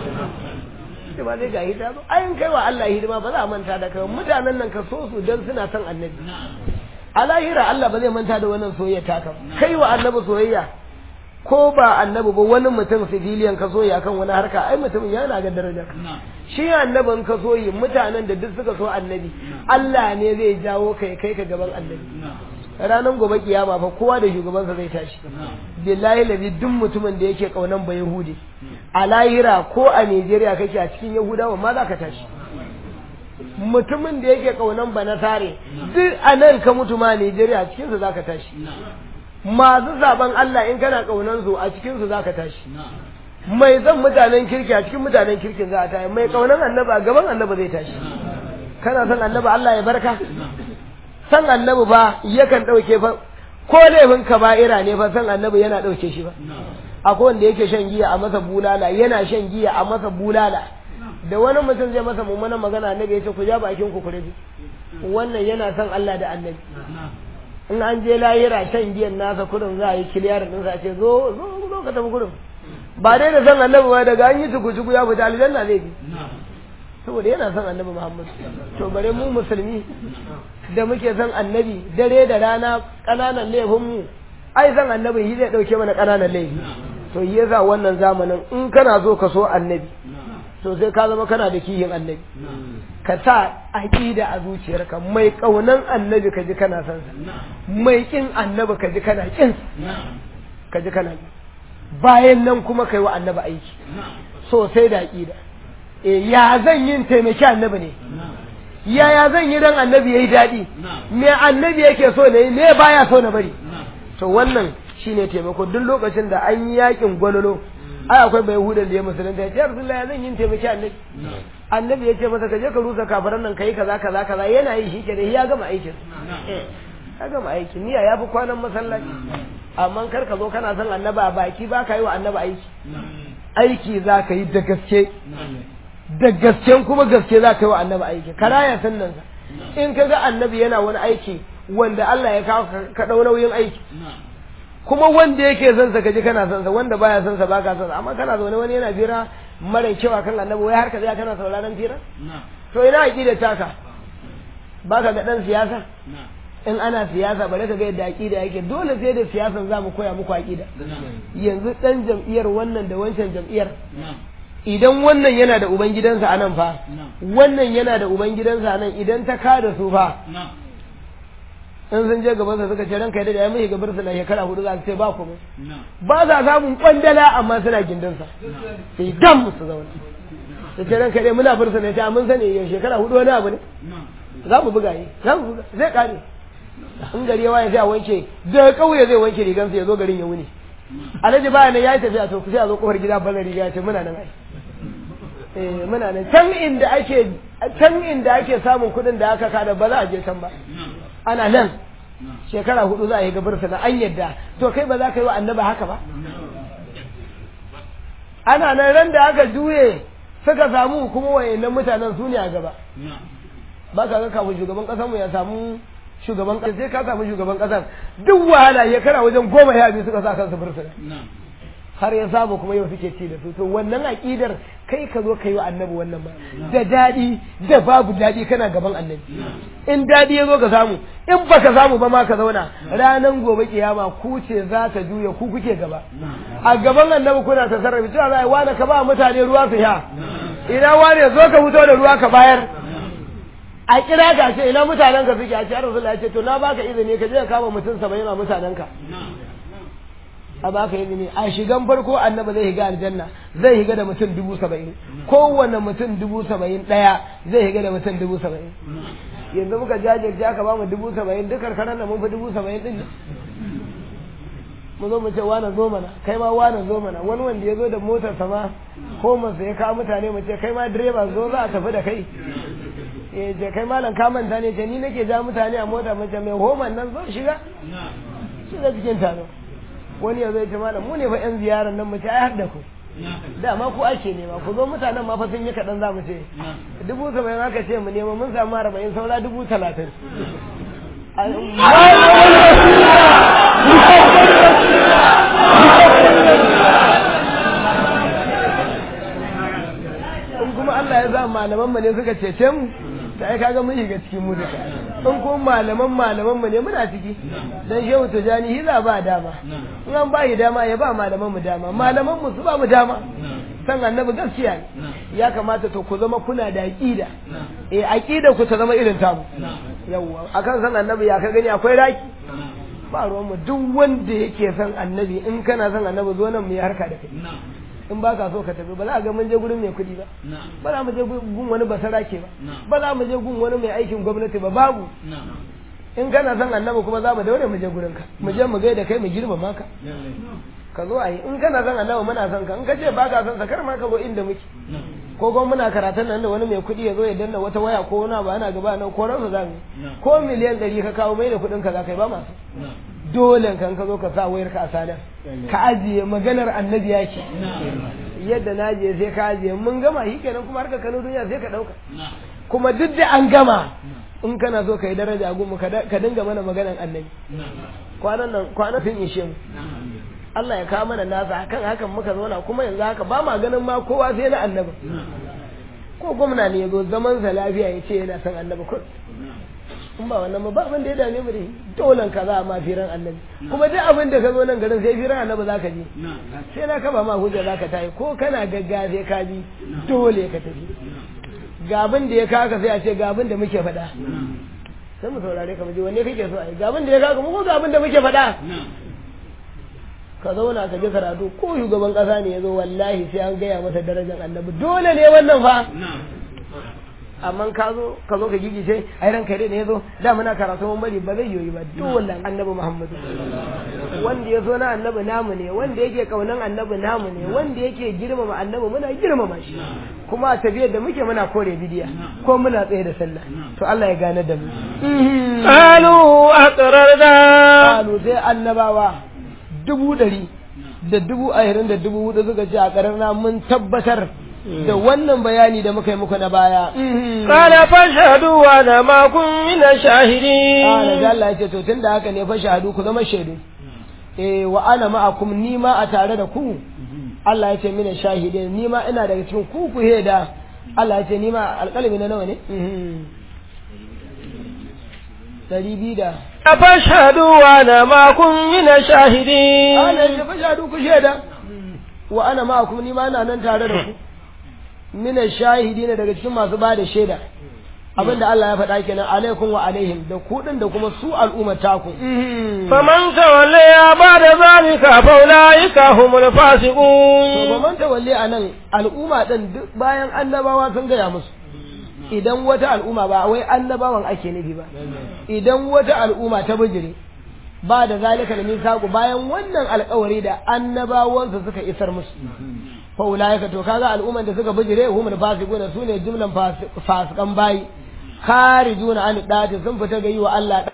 sai ba zai ga hidima ba ayin kai wa Allah hidima ba za a manta da kai mutanen nan ka so su dan suna son annabi a lahira Allah ba zai manta da wannan soyayya taka kai wa annabi soyayya ko ba annabi ba wani mutum civilian ka soyayya kan wani harka ai mutum yana ga daraja shi annabin ka soyi mutanen da duk suka so annabi Allah ne zai jawo kai kai ka gaban annabi ranar gobe kiyama fa kowa da shugabansa zai tashi billahi lazi duk mutumin da yake kaunan ba yahudi a lahira ko a Najeriya kake a cikin yahudawa ma za ka tashi mutumin da yake kaunan ba nasare duk a nan ka mutu ma a Najeriya a cikinsu za ka tashi masu zaben Allah in kana kaunan su a cikinsu za ka tashi mai zan mutanen kirki a cikin mutanen kirkin za a tashi mai kaunan annaba a gaban annaba zai tashi kana son annaba Allah ya barka san annabi ba yakan ɗauke fa ko laifin kaba'ira ne fa san annabi yana ɗauke shi ba akwai wanda yake shan giya a masa bulala yana shan giya a masa bulala da wani mutum zai masa mummunan magana annabi ya ce ku ja bakin ku kure wannan yana son Allah da annabi in an je lahira shan giyan nasa kurin za a yi kiliyar din sa ce zo zo zo ka tafi kurin ba dai da san annabi ba daga an yi tuku ya fita aljanna zai bi saboda yana son annabi Muhammad to bare mu musulmi da muke son annabi dare da rana ƙananan laifin mu ai san annabi shi zai dauke mana ƙananan laifi to yi yasa wannan zamanin in kana so ka so annabi to sai ka zama kana da kihin annabi ka sa aqida a zuciyarka mai kaunan annabi ka ji kana son sa mai kin annabi ka ji kana kin ka ji kana bayan nan kuma kai wa annabi aiki sosai da aqida ya zan yin taimaki annabi ne yaya zan yi dan annabi yayi daɗi me annabi yake so ne me baya so na bari to wannan shine taimako duk lokacin da an yi yakin gwalolo ai akwai bai hudan da ya musulunta ya ce rasulullahi zan yin taimaki annabi annabi ya ce masa ka je ka rusa kafaran nan kai kaza kaza kaza yana yi shi kenan ya gama aikin ya gama aikin niyya ya fi kwanan masallaci amma kar ka zo kana son annaba a baki ba ka yi wa annaba aiki aiki za ka yi da gaske da gasken kuma gaske za ka yi wa annabi aiki karaya sannan sa in ka ga annabi yana wani aiki wanda Allah ya kawo ka dau nauyin aiki kuma wanda yake son sa kaji kana son sa wanda baya son sa baka son sa amma kana zaune wani yana fira mara kyau kan annabi wai har ka tsaya kana sauraron fira to ina aqida taka baka ga dan siyasa in ana siyasa bare ka ga yadda aqida yake dole sai da siyasan za mu koya muku aqida yanzu dan jam'iyyar wannan da wancan jam'iyyar idan wannan yana da ubangidansa a nan fa wannan yana da ubangidansa a nan idan ta kada su fa in sun je gabansa suka ce ranka da ya mai gabar su na shekara hudu za su ce ba kuma ba za samun kwandala amma suna gindinsa sai dam su zauna su ce ranka dai muna fursa ne ta mun sani yau shekara hudu wani abu ne za mu buga yi za mu buga zai kare in gari ya waye sai a wanke da kauye zai wanke rigansa ya zo garin ya wuni alhaji baya nan ya yi tafiya to sai a zo kofar gida ballar riga ya ce muna nan ai eh muna nan can inda ake can inda ake samun kuɗin da aka kada ba za a je can ba ana nan shekara hudu za a yi gabar na an yadda to kai ba za ka yi wa annaba haka ba ana nan ran da aka juye suka samu kuma wayannan mutanen su ne a gaba ba ka ga kafin shugaban ƙasarmu ya samu shugaban ƙasa sai ka samu shugaban ƙasar duk wahala shekara wajen goma ya biyu suka sa kansu bursuna har ya samu kuma yau suke ci da su to wannan aƙidar kai ka zo kai wa annabi wannan ba da daɗi da babu daɗi kana gaban annabi in daɗi ya zo ka samu in baka samu ba ma ka zauna ranan gobe kiyama ku ce za ta juya ku kuke gaba a gaban annabi kuna ta sarrafa cewa za a yi wani ka ba mutane ruwa su sha ina wani zo ka fito da ruwa ka bayar a kira ka ce ina mutanen ka suke a ce Rasulullah ya ce to na baka izini ka je ka kama mutum saba'in a mutanen ka a baka izini a shigan farko annabi zai higa aljanna zai higa da mutum dubu saba'in kowane mutum dubu saba'in ɗaya zai higa da mutum dubu saba'in yanzu muka jajirce aka ba mu dubu saba'in duk karkarar da mun fi dubu saba'in ɗin mu zo mu ce wane zo mana kai ma wane zo mana wani wanda ya zo da motar sama ko masa ya kawo mutane mu ce kai ma direba zo za a tafi da kai ya ce kai malam ka manta ne ce ni nake ja mutane a mota mace mai homan nan zo shiga shiga cikin taro wani ya zai ce malam mu ne fa yan ziyarar nan mace ai har da ku dama ku ake nema ku zo mutanen ma fa sun yi kaɗan za mu ce dubu saba'in aka ce mu nema mun samu arba'in saura dubu talatin in kuma Allah ya za malaman mu ne suka cece mu da ai kaga mun shiga cikin mu duka in kuma malaman malaman mu ne muna ciki dan shehu tijani hiza ba dama in an ba dama ya ba malaman mu dama malaman mu su ba mu dama san annabi gaskiya ne ya kamata to ku zama kuna da aqida eh aqida ku ta zama irin tamu yawwa akan san annabi ya ka gani akwai raki ba ruwan mu duk wanda yake san annabi in kana san annabi zo nan mu yi harka da kai in ba ka so ka tafi ba za a ga mun je gurin mai kuɗi ba ba za mu je gun wani basarake ba ba za mu je gun wani mai aikin gwamnati ba babu in kana son annabi kuma za mu daure mu je gurin ka mu je mu gaida kai mu girmama ka ka zo a yi in kana son annabi muna son ka in ka ce ba ka son sa kar ma ka zo inda muke ko kuma muna karatun nan da wani mai kuɗi ya zo ya danna wata waya ko wani ba ana gaba nan ko ransa za mu ko miliyan ɗari ka kawo mai da kuɗin ka za ka yi ba masu dole kan ka zo ka sa wayar ka a sadar ka ajiye maganar annabi ya ce yadda na je sai ka ajiye mun gama shi kenan kuma harka kano duniya sai ka ɗauka kuma duk da an gama in kana so ka yi daraja a gunmu ka dinga mana maganar annabi kwanan nan kwanan fin ishe mu Allah ya kawo mana nasa kan hakan muka zauna kuma yanzu haka ba ma ganin ma kowa sai na annabi ko gwamna ne ya zo zaman sa lafiya ya ce yana son annabi kun in ba wannan ba abin da ya dame mu da dolan ka za a ma firan annabi kuma duk abin da ka zo nan garin sai firan annabi za ka je sai na kaba ma hujja za ka tayi ko kana gagga sai ka bi dole ka tafi ga abin da ya kaka sai a ce ga abin da muke faɗa sai mu saurare ka mu ji wanne kake so a yi ga abin da ya kaka mu ko ga abin da muke faɗa ka zauna ka ji karatu ko shugaban kasa ne ya zo wallahi sai an gaya masa darajar annabi dole ne wannan fa amma ka zo ka zo ka gigice ai ranka dai ne ya zo da muna karatu mun bari ba zai yoyi ba dole annabi muhammadu wanda ya zo na annabi namu ne wanda yake kaunan annabi namu ne wanda yake girmama annabi muna girmama shi kuma a tafiyar da muke muna kore bidiya ko muna tsaye da sallah to Allah ya gane da mu qalu aqrarna qalu sai annabawa dubu ɗari da dubu ashirin da dubu hudu suka ce a ƙararna mun tabbatar da wannan bayani da muka yi muku na baya. Kala fashadu wa na makon mina shahidi. Kala da Allah ya ce to tun da haka ne fashadu ku zama shaidu. Eh wa ana ma'akum ni ma a tare da ku. Allah ya ce mina shahidi ni ma ina daga cikin ku ku heda. Allah ya ce ni ma alƙalami na nawa ne? Dari biyu da. fashhadu wa ana ma'akum min shahidin ana ce fashhadu ku shaida wa ana ma'akum ni ma ina nan tare da ku min shahidin daga cikin masu ba da shaida abinda Allah ya faɗa kenan alaikum wa alaihim da ku din da kuma su al'umma taku faman tawalla ya bada zalika fa ulaika humul to fasiqun ba man tawalli anan al'umma din duk bayan annabawa sun gaya musu idan wata al'umma ba wai annabawan ake nufi ba idan wata al'umma ta bijire ba da zalika da misaku bayan wannan alkawari da annabawansu suka isar musu fa ulaika to kaga al'umman da suka bijire humul fasiquna sune jumlan fasikan bayi kharijuna an dati sun fita ga yi wa Allah